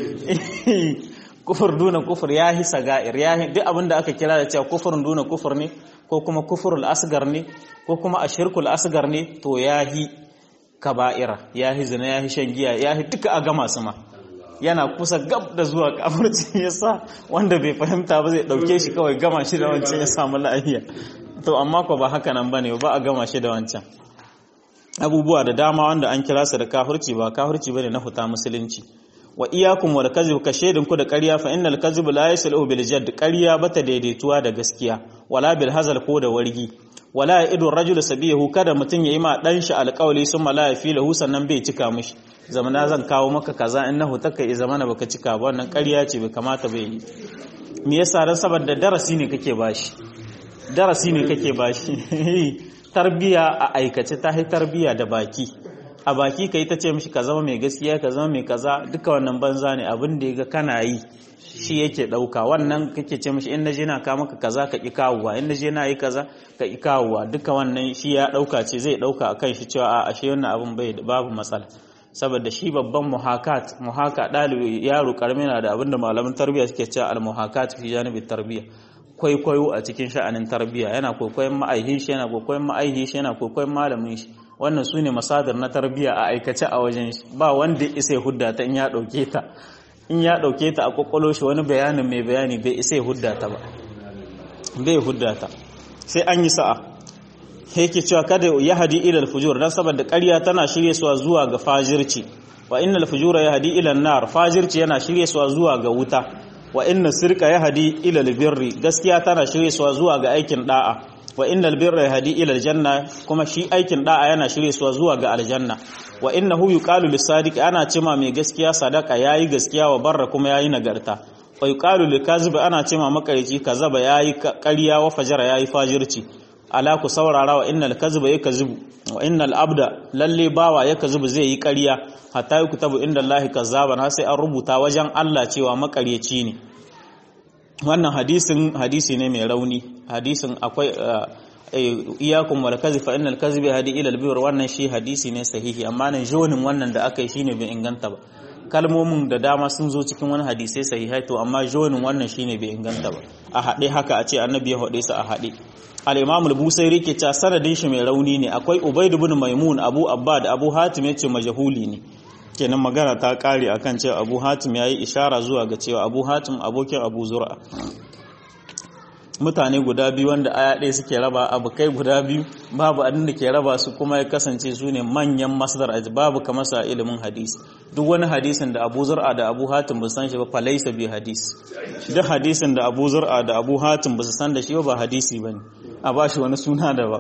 kufur duna kufur ya hi saga'ir ya hi duk abinda aka kira da cewa kufurun duna kufur ne ko kuma kufurul asgar ne ko kuma ashirkul asgar ne to ya hi kaba'ira ya hi zina ya hi shan giya ya hi duka a gama su ma yana kusa gab da zuwa kafirci yasa wanda bai fahimta ba zai dauke shi kawai gama shi da wancan ya samu lafiya to amma ko ba haka nan bane ba a gama shi da wancan abubuwa da dama wanda an kira su da kafirci ba kafirci bane na huta musulunci wa iyakum wal kadhib ka shedin ku da ƙarya fa innal kadhib la yaslu bil jadd ƙarya bata daidaituwa da gaskiya wala bil hazal ko da wargi wala idu rajul sabihu kada mutun yayi ma dan shi alƙawli summa la yafi lahu sannan bai cika mishi zamana zan kawo maka kaza innahu taka i zamana baka cika ba wannan ƙarya ce bai kamata bai yi me yasa dan saboda darasi ne kake bashi darasi ne kake bashi tarbiya a aikace ta hai tarbiya da baki a baki kai ta ce mishi ka zama mai gaskiya ka zama mai kaza duka wannan banza ne abin da ga kana yi shi yake dauka wannan kake ce mishi in naje na ka maka kaza ka ki kawowa in naje na yi kaza ka ki kawowa duka wannan shi ya dauka ce zai dauka akan shi cewa a ashe wannan abin bai babu matsala saboda shi babban muhakat muhaka dalibi yaro karmi na da abinda malaman tarbiyya suke cewa al muhakat fi janibi tarbiyya kwaikwayo a cikin sha'anin tarbiyya yana kwaikwayon ma'aihin shi yana kwaikwayon ma'aihin shi yana kwaikwayon malamin shi wannan sune masadar na tarbiyya a aikace a wajen shi ba wanda isa ya hudda ta in ya dauke ta in ya dauke ta a kwakwalo shi wani bayanin mai bayani bai isa ya hudda ta ba bai hudda ta sai an yi sa'a yake cewa kada ya hadi ilal fujur dan saboda ƙarya tana shirye suwa zuwa ga fajirci wa innal fujura yahdi ila nar fajirci yana shirye suwa zuwa ga wuta wa inna sirqa yahdi ila albirri gaskiya tana shirye suwa zuwa ga aikin da'a wa innal birra yahdi ila aljanna kuma shi aikin da'a yana shirye suwa zuwa ga aljanna wa innahu yuqalu lisadiq ana cema mai gaskiya sadaka yayi gaskiya wa barra kuma yayi nagarta wa yuqalu likazib ana cema makarici kazaba yayi ƙarya wa fajara yayi fajirci ala ku saurara wa innal kadhiba yakzibu wa innal abda lalle bawa yakzibu zai yi ƙarya hatta yuktabu inda Allah kazzaban har sai an rubuta wajen Allah cewa makaryaci ne wannan hadisin hadisi ne mai rauni hadisin akwai iyakum wal kadhib fa innal kadhiba hadi ila al bir wannan shi hadisi ne sahihi amma nan jonin wannan da aka yi shine bai inganta ba kalmomin da dama sun zo cikin wani hadisai sahihai to amma jonin wannan shine bai inganta ba a haɗe haka a ce annabi ya haɗe su a haɗe al-imam al-busairi ke cewa sanadin shi mai rauni ne akwai ubayd ibn maimun abu abbad abu hatim yace majhuli ne kenan magana ta kare akan cewa abu hatim yayi ishara zuwa ga cewa abu hatim abokin abu zur'a mutane guda biyu wanda aya ɗaya suke raba abu kai guda biyu babu abin da ke raba su kuma ya kasance su ne manyan masdar aji babu kamar sa ilimin hadisi duk wani hadisin da abu zur'a da abu hatim ba san shi ba falaisa bi hadis duk hadisin da abu zur'a da abu hatim ba su san da shi ba hadisi bane a ba shi wani suna da ba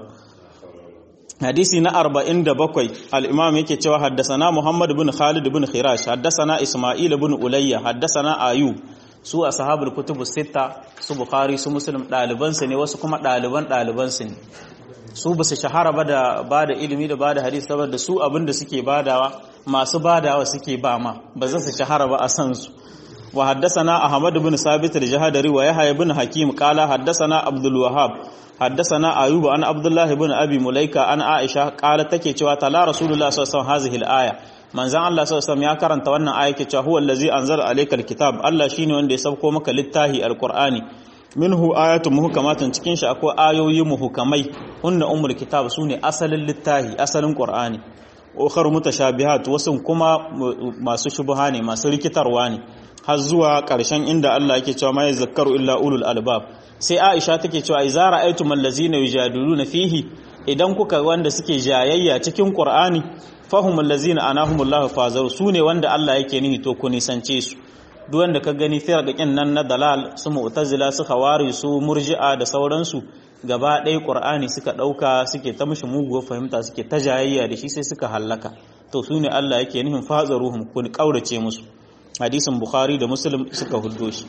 hadisi na 47 al-imam yake cewa haddasana muhammad ibn khalid ibn khirash haddasana isma'il ibn ulayya haddasana ayub su ashabul kutubu sita su bukhari su muslim daliban su ne wasu kuma daliban daliban su ne su ba su shahara ba da ba da ilimi da ba da hadisi saboda su abin da suke badawa masu badawa suke ba ma ba za su shahara ba a san su wa haddasana ahmad ibn sabit al-jahadari wa yahya ibn hakim qala haddasana abdul wahhab haddasana ayub an abdullah ibn abi mulaika an aisha qala take cewa tala rasulullah sallallahu alaihi wasallam aya manzan Allah sallallahu ya karanta wannan aya ke cewa huwa allazi anzala alayka alkitab Allah shine wanda ya sauko maka littahi alqur'ani minhu ayatun muhkamatun cikin shi akwai ayoyi muhkamai hunna ummul kitab sune asalin littahi asalin qur'ani ukhar mutashabihat wasun kuma masu shubha ne masu rikitarwa ne har zuwa ƙarshen inda Allah yake cewa mai zakkaru illa ulul albab sai Aisha take cewa idza ra'aytum allazina yujadiluna fihi idan kuka wanda suke jayayya cikin qur'ani fahum allazina anahumullahu fazaru sune wanda Allah yake nihi to ku nisance su duk wanda ka gani firqakin nan na dalal su mu'tazila su khawari su murji'a da sauransu gaba ɗaya qur'ani suka ɗauka suke ta mishi muguwar fahimta suke ta jayayya da shi sai suka hallaka to sune Allah yake nihin fazaruhum ku kaurace musu hadisin bukhari da muslim suka huddo shi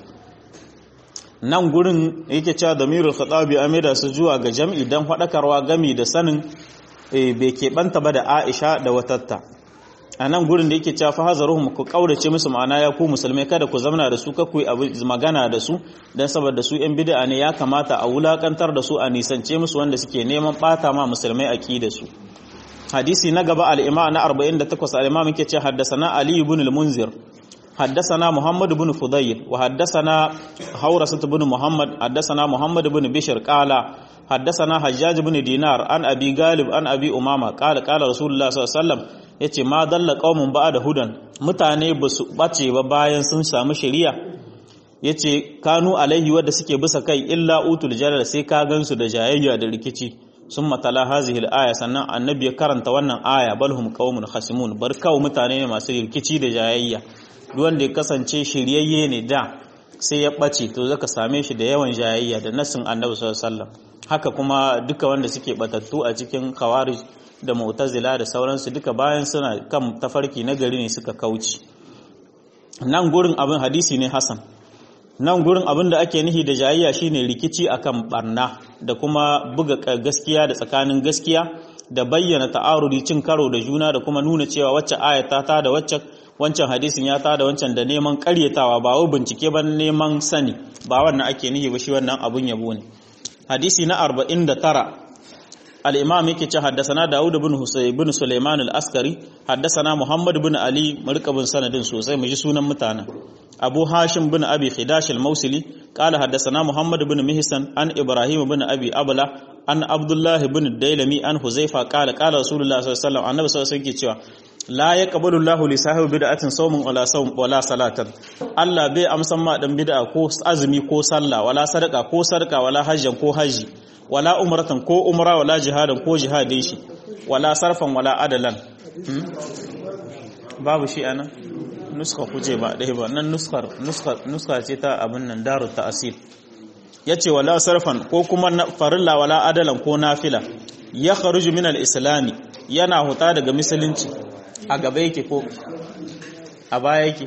nan gurin yake cewa damirul khatabi amida su zuwa ga jam'i dan fadakarwa gami da sanin bai keɓanta ba da aisha da watatta a nan gurin da yake cewa fa hazaruhum ku kaurace musu ma'ana ya ku musulmai kada ku zamana da su ka ku magana da su dan saboda su yan bid'a ne ya kamata a wulakantar da su a nisance musu wanda suke neman bata ma musulmai aqida su hadisi na gaba al-imam na 48 al-imam yake cewa haddathana ali ibn al-munzir حدثنا محمد بن فضيل وحدثنا حورسة بن محمد حدثنا محمد بن بشر قال حدثنا حجاج بن دينار عن أبي غالب عن أبي أمامة قال قال رسول الله صلى الله عليه وسلم yace ma dalla qaumun ba'da hudan mutane ba su bace ba bayan sun samu shari'a yace kanu alaihi wadda suke bisa kai illa utul jalal sai ka gansu da jayayya da rikici sun matala hazihi al-aya sannan annabi ya karanta wannan aya balhum qaumun khasimun bar kawo mutane ne masu rikici da jayayya wanda ya kasance shiryayye ne da sai ya ɓace to zaka same shi da yawan jayayya da nasin annabi sallallahu alaihi haka kuma duka wanda suke batattu a cikin khawarij da mu'tazila da sauransu duka bayan suna kan tafarki na gari ne suka kauci nan gurin abin hadisi ne hasan nan gurin abin da ake nihi da jayayya shine rikici akan barna da kuma buga gaskiya da tsakanin gaskiya da bayyana ta'arudi cin karo da juna da kuma nuna cewa wacce ayata ta da wacce wancan hadisin ya tada wancan da neman karyatawa ba wai bincike ba neman sani ba wannan ake nihi ba shi wannan abun yabo ne hadisi na 49 al-imam yake ce haddasana Dawud ibn Husayn ibn Sulaiman al-Askari haddasana Muhammad ibn Ali markabin sanadin sosai mu ji sunan mutanen Abu Hashim bin Abi Khidash al-Mausili qala haddasana Muhammad ibn Mihsan an Ibrahim ibn Abi Abla an Abdullah ibn Dailami an Huzaifa qala qala Rasulullah sallallahu alaihi wasallam annabi sallallahu alaihi wasallam yake cewa la yaqbalu Allahu li sahibi bid'atin sawmun wala sawm wala salatan Allah bai amsan ma dan bid'a ko azumi ko sallah wala sadaka ko sadaka wala hajjan ko haji wala umratan ko umra wala jihadan ko jihadin shi wala sarfan wala adalan babu shi anan nuska kuje ba dai ba nan nuskar nuskar nuska ce ta abin nan daru ta'asir yace wala sarfan ko kuma farilla wala adalan ko nafila ya kharuju min al-islami yana huta daga musulunci a gaba yake ko a baya yake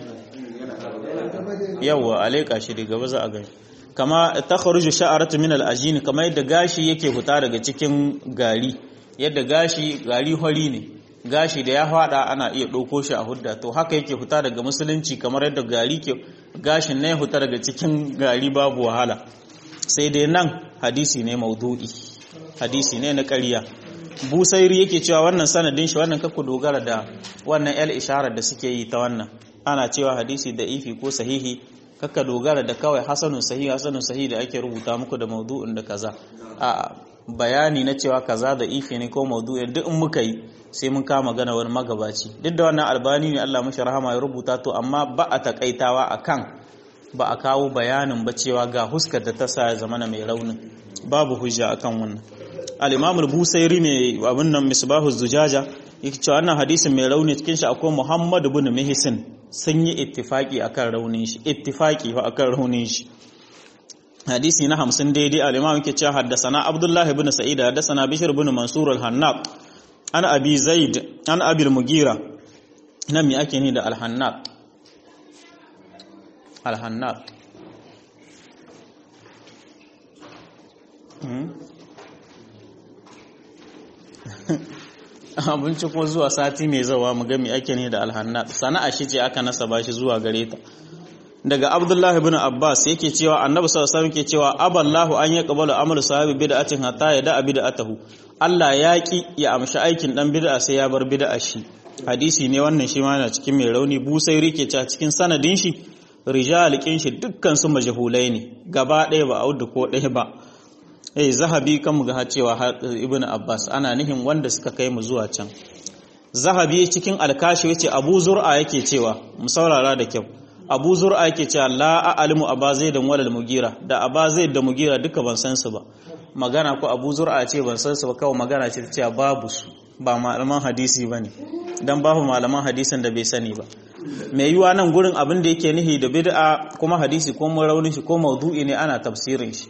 yawa aleka shi da gaba za a gani kama ta kharuju sha'aratu min al-ajin kama yadda gashi yake huta daga cikin gari yadda gashi gari hori ne gashi da ya fada ana iya ɗauko shi a hudda to haka yake huta daga musulunci kamar yadda gari ke gashin ne huta daga cikin gari babu wahala sai dai nan hadisi ne maudu'i hadisi ne na ƙarya busairi yake cewa wannan sanadin shi wannan kakku dogara da wannan el isharar da suke yi ta wannan ana cewa hadisi da ifi ko sahihi kakka dogara da kawai hasanun sahihi hasanun sahihi da ake rubuta muku da maudu'in da kaza a bayani na cewa kaza da ifi ne ko maudu'in duk in muka yi sai mun kama gana wani magabaci duk da wannan albani ne Allah mashi rahama ya rubuta to amma ba a takaitawa akan ba a kawo bayanin ba cewa ga huskar da ta sa ya zamana mai raunin babu hujja akan wannan al-imam al-busairi mai abin nan misbahu zujaja yake cewa wannan hadisin mai rauni cikin shi akwai Muhammad ibn Mihsin sun yi ittifaki akan raunin shi ittifaki wa akan raunin shi hadisi na 50 daidai al-imam yake cewa haddathana Abdullah ibn Sa'id haddathana Bishr ibn Mansur al-Hannaq an Abi Zaid an Abi al-Mugira nan me ake ni da al-Hannaq al-Hannaq abinci ko zuwa sati mai zawa mu gami ake ne da alhanna sana'a shi ce aka nasaba shi zuwa gare ta daga abdullahi ibn abbas yake cewa annabi sallallahu alaihi wasallam cewa aballahu an yaqbalu amalu sahibi bid'atin hatta ya da bid'atahu Allah ya ki ya amshi aikin dan bid'a sai ya bar bid'a shi hadisi ne wannan shi ma yana cikin mai rauni busairi ke cewa cikin sanadin shi rijal kin shi dukkan su majhulai ne gaba ɗaya ba audu ko ɗaya ba eh zahabi kan mu ga cewa ibn abbas ana nihin wanda suka kai mu zuwa can zahabi cikin alkashi yace abu zur'a yake cewa mu saurara da kyau abu zur'a yake cewa la a'lamu aba zaidan walal mugira da aba zaid da mugira duka ban san su ba magana ko abu zur'a ce ban san su ba kawai magana ce ta cewa babu su ba malaman hadisi bane dan babu malaman hadisin da bai sani ba mai yiwa nan gurin abin da yake nihi da bid'a kuma hadisi ko mun raunin shi ko maudu'i ne ana tafsirin shi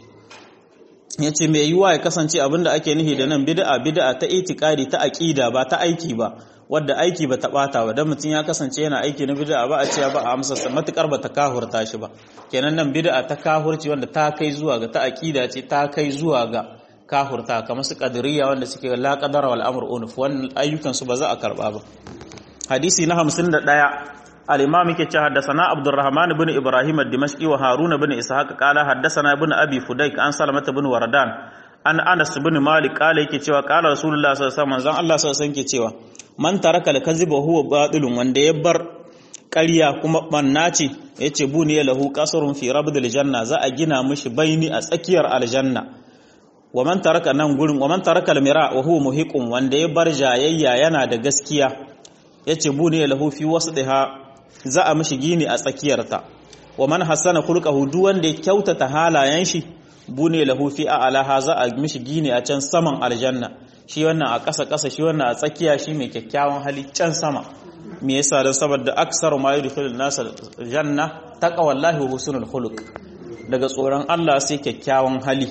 ya ce mai yiwuwa ya kasance abinda ake nihi da nan bid'a bid'a ta itikadi ta aqida ba ta aiki ba wadda aiki ba ta bata ba dan mutum ya kasance yana aiki na bid'a ba a ce ba a amsa sa matukar ba ta kahurta shi ba kenan nan bid'a ta kahurci wanda ta kai zuwa ga ta aqida ce ta kai zuwa ga kahurta kamar su qadiriyya wanda suke la qadara wal amr unuf wannan ayyukan su ba za a karba ba hadisi na 51 الإمام كي حدثنا عبد الرحمن بن إبراهيم الدمشقي وهارون بن إسحاق قال حدثنا ابن أبي فديك عن سلمة بن وردان an Anas bin Malik kala yake cewa kala Rasulullah sallallahu alaihi wasallam manzon Allah sallallahu alaihi wasallam ke cewa man taraka al-kadhiba huwa batilun wanda ya bar ƙarya kuma banna ce yace buni lahu qasrun fi rabdil janna za a gina mishi baini a tsakiyar aljanna wa man taraka nan gurin wa man taraka al-mira wa huwa muhiqun wanda ya bar jayayya yana da gaskiya yace buni lahu fi wasdiha za a mishi gini a tsakiyarta wa man hasana khulqahu duk wanda ya kyautata halayen shi bune lahu fi a'laha za a mishi gini a can saman aljanna shi wannan a ƙasa ƙasa shi wannan a tsakiya shi mai kyakkyawan hali can sama me yasa dan saboda aksaru ma yudkhilun nas janna taqwallahi wa husnul khuluq daga tsoron Allah sai kyakkyawan hali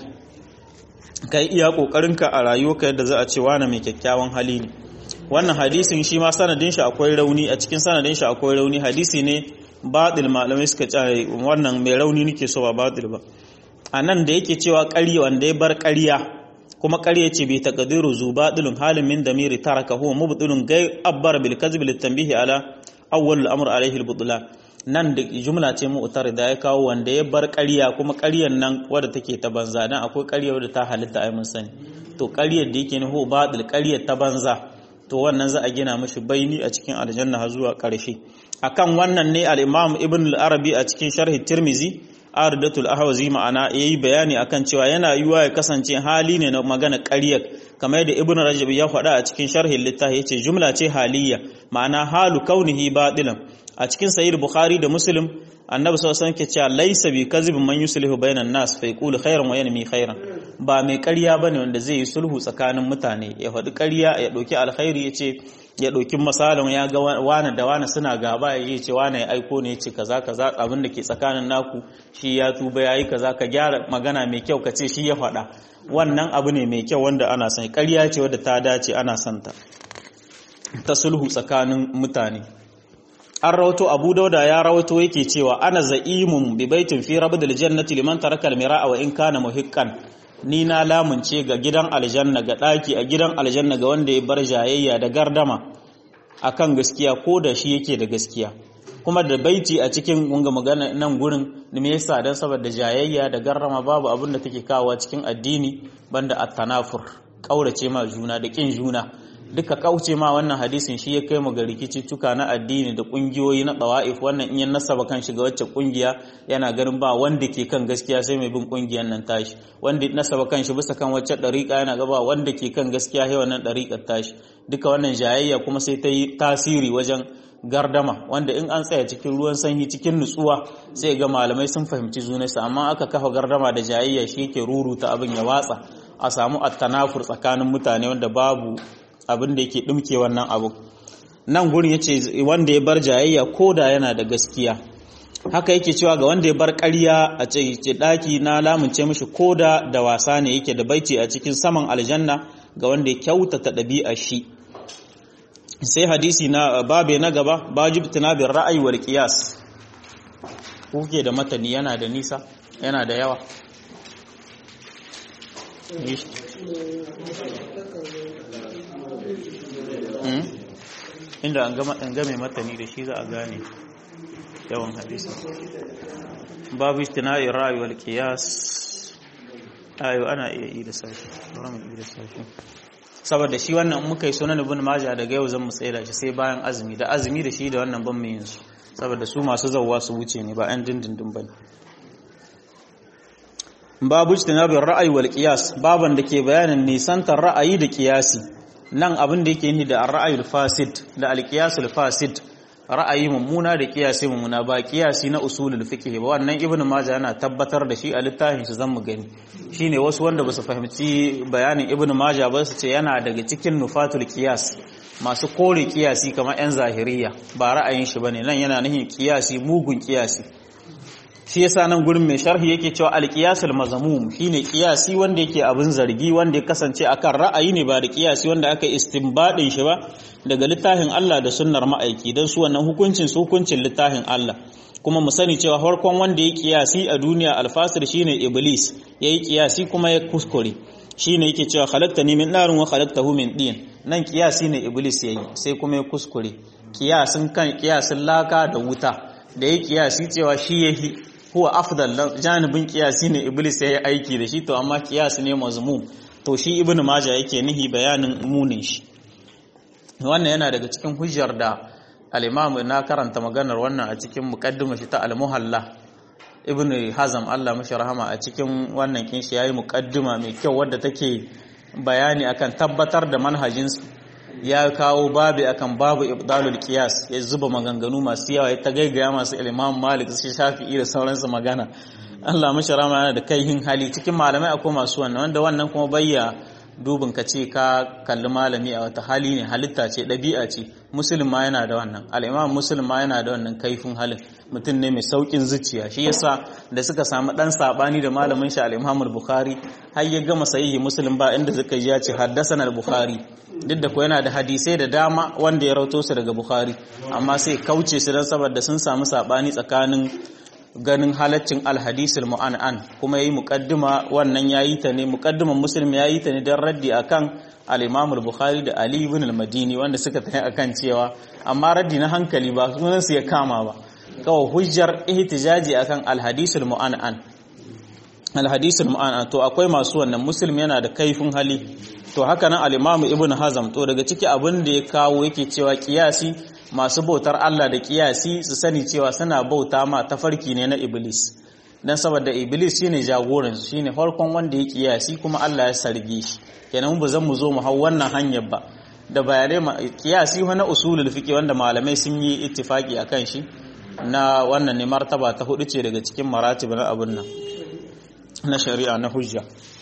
kai iya kokarinka a rayuwarka yadda za a ce wani mai kyakkyawan hali ne wannan hadisin shi ma sanadin shi akwai rauni a cikin sanadin shi akwai rauni hadisi ne batil malamai suka ce wannan mai rauni nake so ba batil ba a nan da yake cewa ƙarya wanda ya bar ƙarya kuma ƙarya ce bai taqdiru zu batilun halin min damiri taraka huwa mubtilun gai abbar bil kadhib lit tanbihi ala awwal al amr alayhi al butlan nan da jumla ce mu'tar da ya kawo wanda ya bar ƙarya kuma ƙaryar nan wadda take ta banza dan akwai ƙarya wadda ta halitta ai mun sani to ƙaryar da yake nuhu batil ƙaryar ta banza to wannan za a gina mishi baini a cikin aljanna har zuwa ƙarshe akan wannan ne al-imam ibn al-arabi a cikin sharhi tirmizi aridatul ahwazi ma'ana yayi bayani akan cewa yana yiwa ya kasance hali ne na magana ƙaryar kamar yadda ibn rajab ya faɗa a cikin sharhin littafi yace jumla ce haliyya ma'ana halu kaunihi batilan a cikin sahih bukhari da muslim annabi sallallahu alaihi wasallam ke cewa laysa bi kadhibin man yuslihu bainan nas fa yaqulu khairan wa yanmi khairan ba mai ƙarya bane wanda zai yi sulhu tsakanin mutane ya faɗi ƙarya ya ɗauki alkhairi yace ya ɗauki misalin ya ga wani da wani suna gaba ya ce wani ya aiko ne ya ce kaza kaza abin da ke tsakanin naku shi ya tuba ya yi kaza ka gyara magana mai kyau ka ce shi ya faɗa wannan abu ne mai kyau wanda ana son ƙarya ce wadda ta dace ana son ta ta sulhu tsakanin mutane an rawato abu dauda ya rawato yake cewa ana za'imun bi baitin fi rabdil jannati liman taraka al-mira'a wa in kana muhiqqan ni na lamunce ga gidan aljanna ga ɗaki a gidan aljanna ga wanda ya bar jayayya da gardama akan gaskiya ko da shi yake da gaskiya kuma da baiti a cikin wanga magana nan gurin me yasa dan saboda jayayya da gardama babu abin da take kawo cikin addini banda at-tanafur kaurace ma juna da kin juna duka kauce ma wannan hadisin shi ya kai mu ga rikiciccuka na addini da kungiyoyi na dawa'if wannan in ya nasaba kan shiga wacce kungiya yana ganin ba wanda ke kan gaskiya sai mai bin kungiyan nan tashi wanda nasaba kan shi bisa kan wacce dariƙa yana gaba wanda ke kan gaskiya sai wannan dariƙar tashi duka wannan jayayya kuma sai ta yi tasiri wajen gardama wanda in an tsaya cikin ruwan sanyi cikin nutsuwa sai ga malamai sun fahimci junansu amma aka kafa gardama da jayayya shi yake ruruta abin ya watsa a samu attanafur tsakanin mutane wanda babu abin da yake ɗumke wannan abu nan gurin ya ce wanda ya bar jayayya ko da yana da gaskiya haka yake cewa ga wanda ya bar ƙarya a ce ɗaki na lamunce mishi ko da da wasa ne yake da baiti a cikin saman aljanna ga wanda ya kyautata ɗabi'a shi sai hadisi na babe na gaba bajib tunabin ra'ayi wal qiyas kuke da matani yana da nisa yana da yawa inda an game matani da shi za a gane yawan hadisi babu istina'i ra'ayi wal qiyas ayo ana iya yi da sashi ramin yi da sashi saboda shi wannan muka yi sunan ibn majah daga yau zan mu tsaya shi sai bayan azumi da azumi da shi da wannan ban mu yin su saboda su masu zawwa su wuce ne ba ɗan dindindin bane babu istinabin ra'ayi wal qiyas baban da ke bayanin nisantar ra'ayi da qiyasi nan abin da yake ni da ra'ayul fasid da al fasid ra'ayi mummuna da qiyasi mummuna ba qiyasi na usulul fiqh ba wannan ibnu majah yana tabbatar da shi a littafin shi zan mu gani shine wasu wanda basu fahimci bayanin ibnu majah ba su ce yana daga cikin nufatul qiyas masu kore qiyasi kamar yan zahiriya ba ra'ayin shi bane nan yana nihin qiyasi mugun qiyasi shi yasa nan gurin mai sharhi yake cewa alqiyasul mazmum shine qiyasi wanda yake abin zargi wanda ya kasance akan ra'ayi ne ba da qiyasi wanda aka istinbadin shi ba daga littafin Allah da sunnar ma'aiki dan su wannan hukuncin su hukuncin littafin Allah kuma mu sani cewa farkon wanda ya qiyasi a duniya alfasir shine iblis yayi qiyasi kuma ya kuskure shine yake cewa khalaqtani min narin wa khalaqtahu min din nan qiyasi ne iblis yayi sai kuma ya kuskure qiyasin kan qiyasin laka da wuta da ya qiyasi cewa shi yahi huwa afdal janibin kiyasi ne iblis ya yi aiki da shi to amma kiyasi ne mazmum to shi ibnu majah yake nihi bayanin munin shi wannan yana daga cikin hujjar da al-imam na karanta maganar wannan a cikin muqaddimar shi ta al-muhalla ibnu hazam Allah mashi rahama a cikin wannan kin shi yayi muqaddima mai kyau wadda take bayani akan tabbatar da manhajin ya kawo babu akan babu ibdalul qiyas ya zuba maganganu masu yawa ya ta gaigaya masu imam malik su shafi'i da sauransu magana Allah mashi rama yana da kaihin hali cikin malamai akwai masu wannan wanda wannan kuma bayya dubin ka ce ka kalli malami a wata hali ne halitta ce ɗabi'a ce musulun ma yana da wannan al'imam musulun ma yana da wannan kaifin halin mutum ne mai saukin zuciya shi yasa da suka samu ɗan saɓani da malamin shi al'imam bukhari har ya gama sahihi musulun ba inda suka ji ya ce haddasa bukhari duk da ko yana da hadisai da dama wanda ya rauto su daga bukhari amma sai kauce su don saboda sun samu saɓani tsakanin ganin halaccin alhadisul mu'an'an kuma yayi muqaddima wannan yayi ta ne muqaddiman muslim yayi ta ne dan raddi akan al-imam al-bukhari da ali ibn al-madini wanda suka tafi akan cewa amma raddi na hankali ba sunan su ya kama ba kawo hujjar ihtijaji akan alhadisul mu'an'an alhadisul mu'an'an to akwai masu wannan muslim yana da kaifin hali to haka nan al-imam ibn hazm to daga ciki abin da ya kawo yake cewa kiyasi masu bautar Allah da kiyasi su sani cewa suna bauta ma tafarki ne na iblis dan saboda iblis shine jagoran shine farkon wanda ya kiyasi kuma Allah ya sarge shi kenan ba zan mu zo mu hau wannan hanyar ba da bayanai kiyasi na usulul fiqi wanda malamai sun yi ittifaki akan shi na wannan ne martaba ta hudu ce daga cikin maratib na abun nan na shari'a na hujja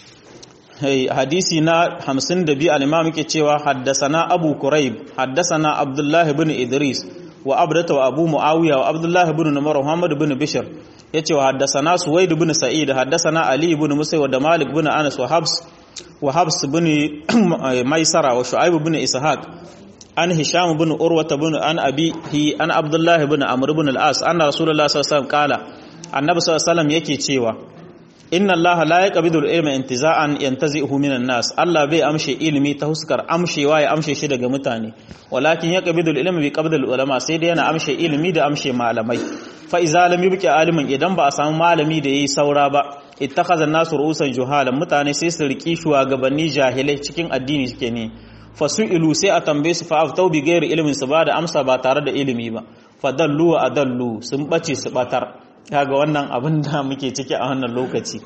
hey hadisi na 52 al-imam yake cewa haddasana abu kurayb haddasana abdullah ibn idris wa abdata wa abu muawiya wa abdullah ibn numar muhammad ibn bishr yace wa haddasana suwaid ibn sa'id haddasana ali ibn musayyib wa malik ibn anas wa habs wa habs ibn maisara wa shu'aib ibn ishaq an hisham ibn urwa ibn an abihi an abdullah ibn amr ibn al-as anna rasulullah sallallahu alaihi wasallam qala annabi sallallahu alaihi wasallam yake cewa inna allaha la yaqbidu al-ilma intiza'an yantazi'uhu minan nas Allah bai amshe ilimi ta huskar amshewa ya amshe shi daga mutane walakin yaqbidu al-ilma bi qabd al-ulama sai dai yana amshe ilimi da amshe malamai fa iza lam yubqi alimin idan ba a samu malami da yayi saura ba ittakhadha an-nasu ru'usan juhalan mutane sai su riki shugabanni jahilai cikin addini suke ne fasu'ilu sai a tambaye su fa aftau bi ghairi ilmin su ba da amsa ba tare da ilimi ba fadallu wa adallu sun bace su batar kaga wannan abin da muke ciki a wannan lokaci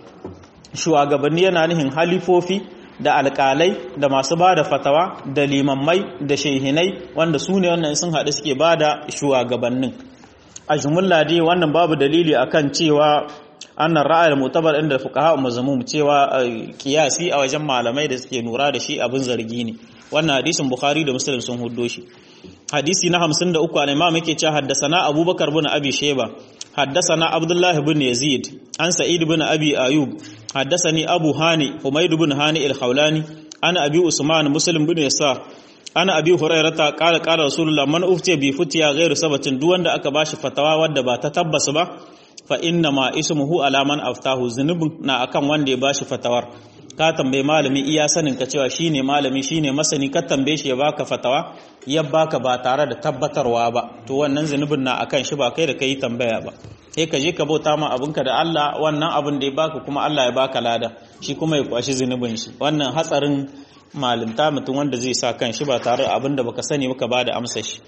shugabanni yana nihin halifofi da alƙalai da masu ba da fatawa da limammai da shehinai wanda su ne wannan sun haɗu suke ba da shugabannin a jumulla dai wannan babu dalili akan cewa annan ra'ayar mutabar inda fuqaha mazmum cewa kiyasi a wajen malamai da suke nura da shi abin zargi ne wannan hadisin bukhari da muslim sun huddo shi hadisi na 53 al-imam yake cewa haddasana abubakar bin abi shayba حدثنا عبد الله بن يزيد عن سعيد بن أبي أيوب حدثني أبو هاني حميد بن هاني الخولاني أنا أبي عثمان مسلم بن يسار أنا أبي هريرة قال قال رسول الله من أفتي بفتيا غير سبت دون da aka bashi fatawa wadda ba ta tabbas ba fa inna ma ismuhu ala man aftahu zunubin na akan wanda ya bashi fatawar ka tambaye malami iya sanin ka cewa shine malami shine masani ka tambaye shi ya baka fatawa ya baka ba tare da tabbatarwa ba to wannan zunubin na akan shi ba kai da kai tambaya ba sai ka je ka bauta ma abinka da Allah wannan abin da ya baka kuma Allah ya baka lada shi kuma ya kwashi zunubin shi wannan hatsarin malinta mutum wanda zai sa kan shi ba tare da abin da baka sani baka bada amsa shi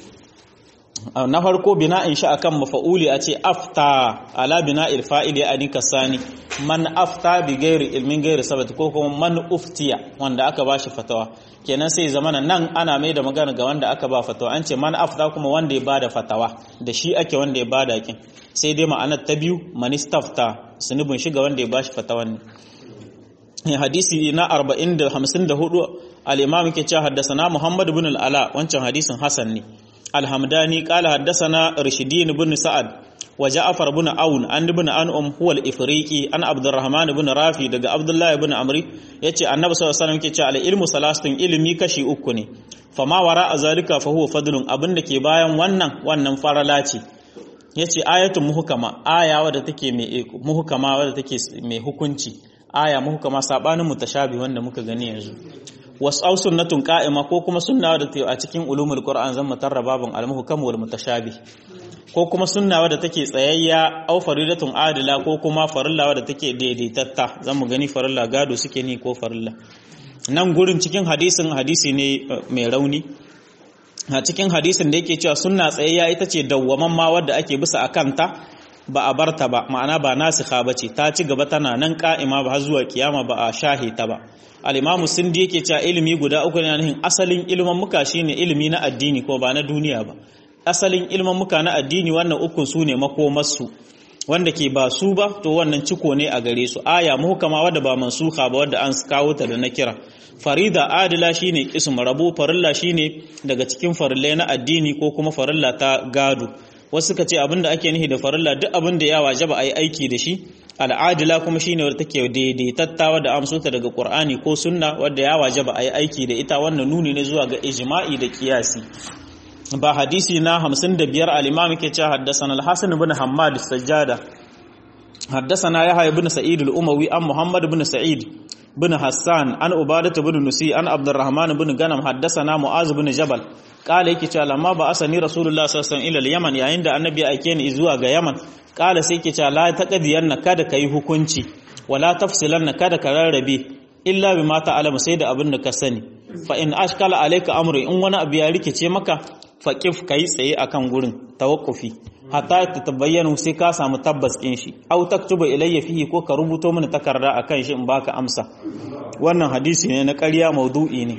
na farko bina'in shi akan mafa'uli a ce afta ala bina'il fa'ili a nika sani man afta bi gairi ilmin gairi sabat ko kuma man uftiya wanda aka ba shi fatawa kenan sai zamana nan ana mai da magana ga wanda aka ba fatawa an ce man afta kuma wanda ya bada fatawa da shi ake wanda ya bada kin sai dai ma'anar ta biyu man istafta sunubin shi ga wanda ya ba shi fatawan ne hadisi na 40 da 54 al-imam yake cewa haddasa Muhammad ibn al-Ala wancan hadisin Hasan ne الحمداني قال حدثنا رشدين بن سعد وجعفر بن عون عن ابن انعم هو الافريقي عن عبد الرحمن بن رافي daga Abdullah ibn Amri yace Annabi sallallahu alaihi wasallam yake cewa al-ilmu salasatun ilimi kashi uku ne fama wara azalika fa huwa fadlun abinda ke bayan wannan wannan farala ce yace ayatun muhkama aya wadda take mai muhkama wadda take mai hukunci aya muhkama sabanin mutashabi wanda muka gani yanzu wasau sunnatun qa'ima ko kuma sunna da a cikin ulumul qur'an zan mutarra babun al-muhkam wal mutashabih ko kuma sunna wadda take tsayayya au faridatun adila ko kuma farilla wadda take daidaitatta zan mu gani farilla gado suke ni ko farilla nan gurin cikin hadisin hadisi ne mai rauni a cikin hadisin da yake cewa sunna tsayayya ita ce dawwaman ma wadda ake bisa akanta ba a barta ba ma'ana ba nasikha bace ta ci gaba tana nan ka'ima ba har zuwa kiyama ba a shahe ta ba al-imamu sindi yake cewa ilimi guda uku ne nan asalin ilimin muka shine ilimi na addini ko ba na duniya ba asalin ilimin muka na addini wannan ukun su ne makomarsu wanda ke ba su ba to wannan ciko ne a gare su aya muhkama wadda ba mansuha ba wadda an kawo ta da na kira farida adila shine ism rabu farilla shine daga cikin farillai na addini ko kuma farilla ta gado wasu suka ce abinda ake nihi da farilla duk abin da ya wajaba ayi aiki da shi al'adila kuma shine wadda take daidaitattawa da amsota daga qur'ani ko sunna wadda ya wajaba ayi aiki da ita wannan nuni ne zuwa ga ijma'i da kiyasi ba hadisi na 55 al-imam yake cewa haddathana al-hasan ibn hammad as-sajjada haddathana yahya ibn sa'id al-umawi an muhammad ibn sa'id bin Hassan an Ubadah bin Nusi an Abdurrahman bin Ganam haddathana Mu'az bin Jabal kala yake cewa lamma ba asani Rasulullah sallallahu alaihi wasallam ila Yaman yayin da annabi ya aike ni zuwa ga Yaman kala sai yake cewa la taqdiyanna kada kai hukunci wala tafsilanna kada ka rarrabe illa bima ta'lamu sai da abin da ka sani fa in ashkala alayka amru in wani abu ya rikice maka faqif kai tsaye akan gurin tawakkufi hatta ta tabayyana sai ka samu tabbas din shi aw taktuba ilayya fihi ko ka rubuto mini takarda akan shi in baka amsa wannan hadisi ne na ƙarya maudu'i ne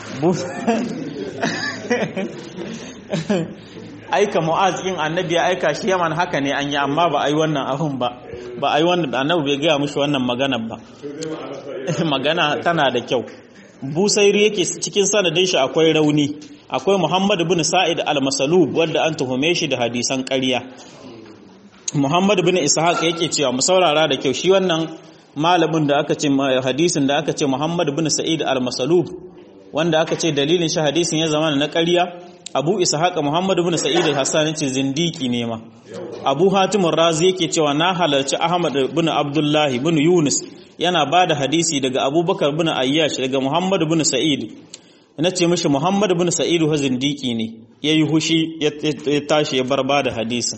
aika mu'az in annabi ya aika shi yaman haka ne an yi amma ba a yi wannan abun ba ba a yi wannan annabi bai gaya mushi wannan magana ba magana tana da kyau busairi yake cikin sanadin shi akwai rauni akwai muhammad bin sa'id al-masalub wanda an tuhume shi da hadisan ƙarya muhammad bin ishaq yake cewa mu saurara da kyau shi wannan malamin da aka ce hadisin da aka ce muhammad bin sa'id al-masalub wanda aka ce dalilin shi hadisin ya zama na ƙarya abu ishaq muhammad bin sa'id al-hassan ce zindiki ne ma abu hatim razi yake cewa na halarci ahmad bin abdullahi bin yunus yana ba da hadisi daga abubakar bin ayyash daga muhammad bin sa'id na ce mishi muhammad bin sa'id ha zindiki ne ya yi hushi ya tashi ya bar ba da hadisin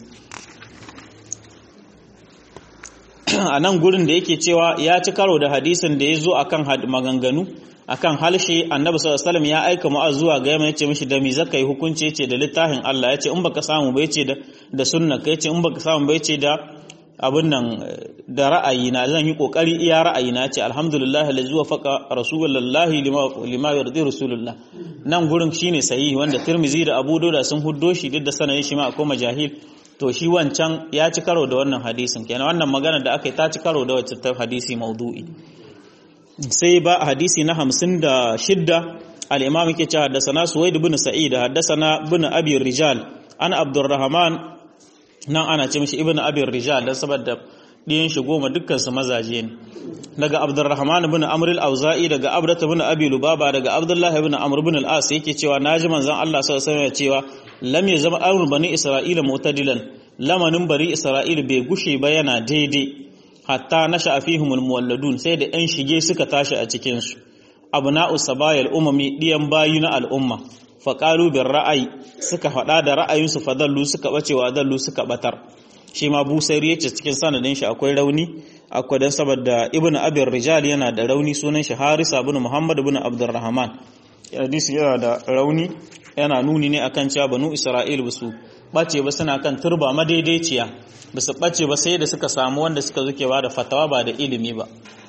a nan gurin da yake cewa ya ci karo da hadisin da ya zo akan maganganu akan halshe annabi sallallahu alaihi ya aika mu'az zuwa ga yamma yace mishi da mi zaka yi hukunci yace da littafin Allah yace in baka samu ba yace da da sunna kai yace in baka samu ba yace da abin nan da ra'ayi na zan yi kokari iya ra'ayi na yace alhamdulillah allazi wafaqa rasulullahi lima lima yardi rasulullah nan gurin shine sahihi wanda Tirmizi da Abu Dawud sun huddo shi duk da sanayin shi ma akwai majahil to shi wancan ya ci karo da wannan hadisin kenan wannan magana da aka yi ta ci karo da wacce ta hadisi maudu'i sai ba hadisi na hamsin da shidda al'imam yake ce haddasana suwaid bin sa'id haddasana bin abin rijal an abdurrahman nan ana ce mishi ibn abin rijal don saboda ɗiyan shi goma dukkansu mazaje ne daga abdurrahman bin amr al-auza'i daga abdata bin abi lubaba daga abdullahi bin amr bin al-as yake cewa naji manzon Allah sallallahu alaihi wasallam cewa lam ya zama amr bani isra'ila mutadilan lamanin bari isra'ila bai gushe ba yana daidai hatta nasha fihimul muwalladun sai da yan shige suka tashi a cikin su abna'u sabayal umami diyan bayi na al'umma faqalu bir ra'ayi suka faɗa da ra'ayinsu fadallu suka bace wa dallu suka batar shi ma busairi yace cikin sanadin shi akwai rauni akwai dan saboda ibnu abir rijal yana da rauni sunan shi harisa ibn muhammad ibn abdurrahman hadisi yana da rauni yana nuni ne akan cewa banu isra'il basu bace ba suna kan turba madaidaiciya basu bace ba sai da suka samu wanda suka zuke ba da fatawa ba da ilimi ba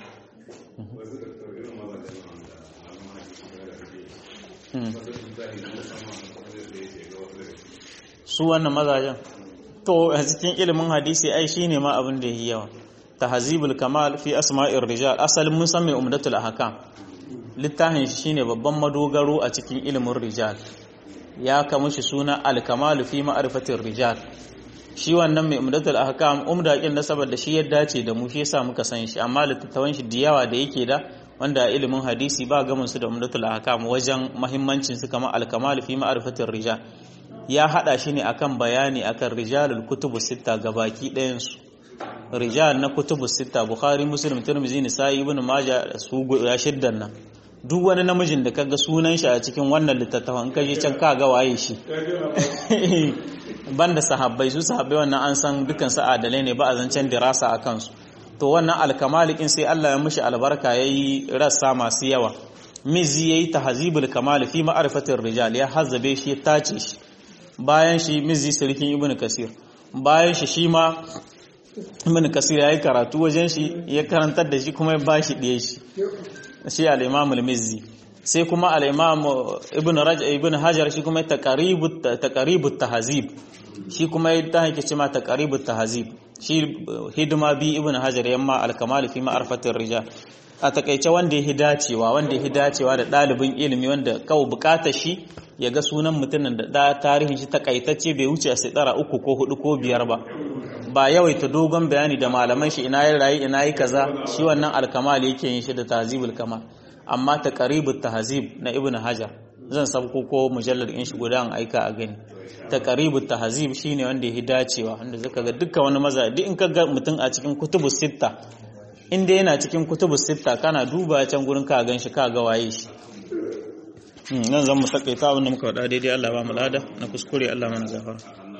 su wannan mazajen to a cikin ilimin hadisi ai shine ma abin da yi yawa tahzibul kamal fi asma'ir rijal asalin mun san mai umdatul ahkam littafin shi shine babban madogaro a cikin ilimin rijal ya kama shi suna al-kamal fi ma'rifatir rijal shi wannan mai umdatul ahkam umda kin da saboda shi ya dace da mu shi yasa muka san shi amma littattafan shi da yawa da yake da wanda a ilimin hadisi ba gamin su da umdatul ahkam wajen muhimmancin su kamar al-kamal fi ma'rifatir rijal ya hada shi ne akan bayani akan rijalul kutubu sita gabaki ɗayan su rijal na kutubu sita bukhari muslim tirmidhi nisa'i ibn majah su guda shiddan nan duk wani namijin da kaga sunan shi a cikin wannan littattafan kaje can ka ga waye shi banda sahabbai su sahabbai wannan an san dukan su adalai ne ba a zancen dirasa a kansu to wannan alkamalikin sai Allah ya mishi albarka yayi rassa masu yawa mizi yayi tahzibul kamal fi ma'rifatir rijal ya hazzabe shi ya tace shi bayan shi mizi sarkin ibn kasir bayan shi shi ma ibn kasir ya yi karatu wajen shi ya karantar da shi kuma ya bashi ɗaya shi shi al-imam al-mizzi sai kuma al-imam ibn raj ibn hajar shi kuma taqribut taqribut tahzib shi kuma ya ta hake cewa taqribut tahzib shi hidima bi ibn hajar yamma al-kamal fi ma'rifatir rijal a takaice wanda ya hidacewa wanda ya hidacewa da ɗalibin ilimi wanda kawai bukatar shi ya ga sunan mutumin da tarihin shi takaitacce bai wuce a tsara uku ko hudu ko biyar ba ba yawaita dogon bayani da malaman shi ina yin rayu ina yi kaza shi wannan alkamal yake yin shi da tahzibul kamal amma ta qaribut tahzib na ibn hajar zan sabko ko mujallar in shi guda an aika a gani ta qaribut tahzib shine wanda ya dacewa wanda zaka ga dukkan wani maza duk in ka ga mutum a cikin kutubus sitta inda yana cikin kutubu sitta kana duba can gurin ka gan shi ka ga waye shi nan zan mu takaita abin da muka faɗa daidai Allah ba mu lada na kuskure Allah mana gafara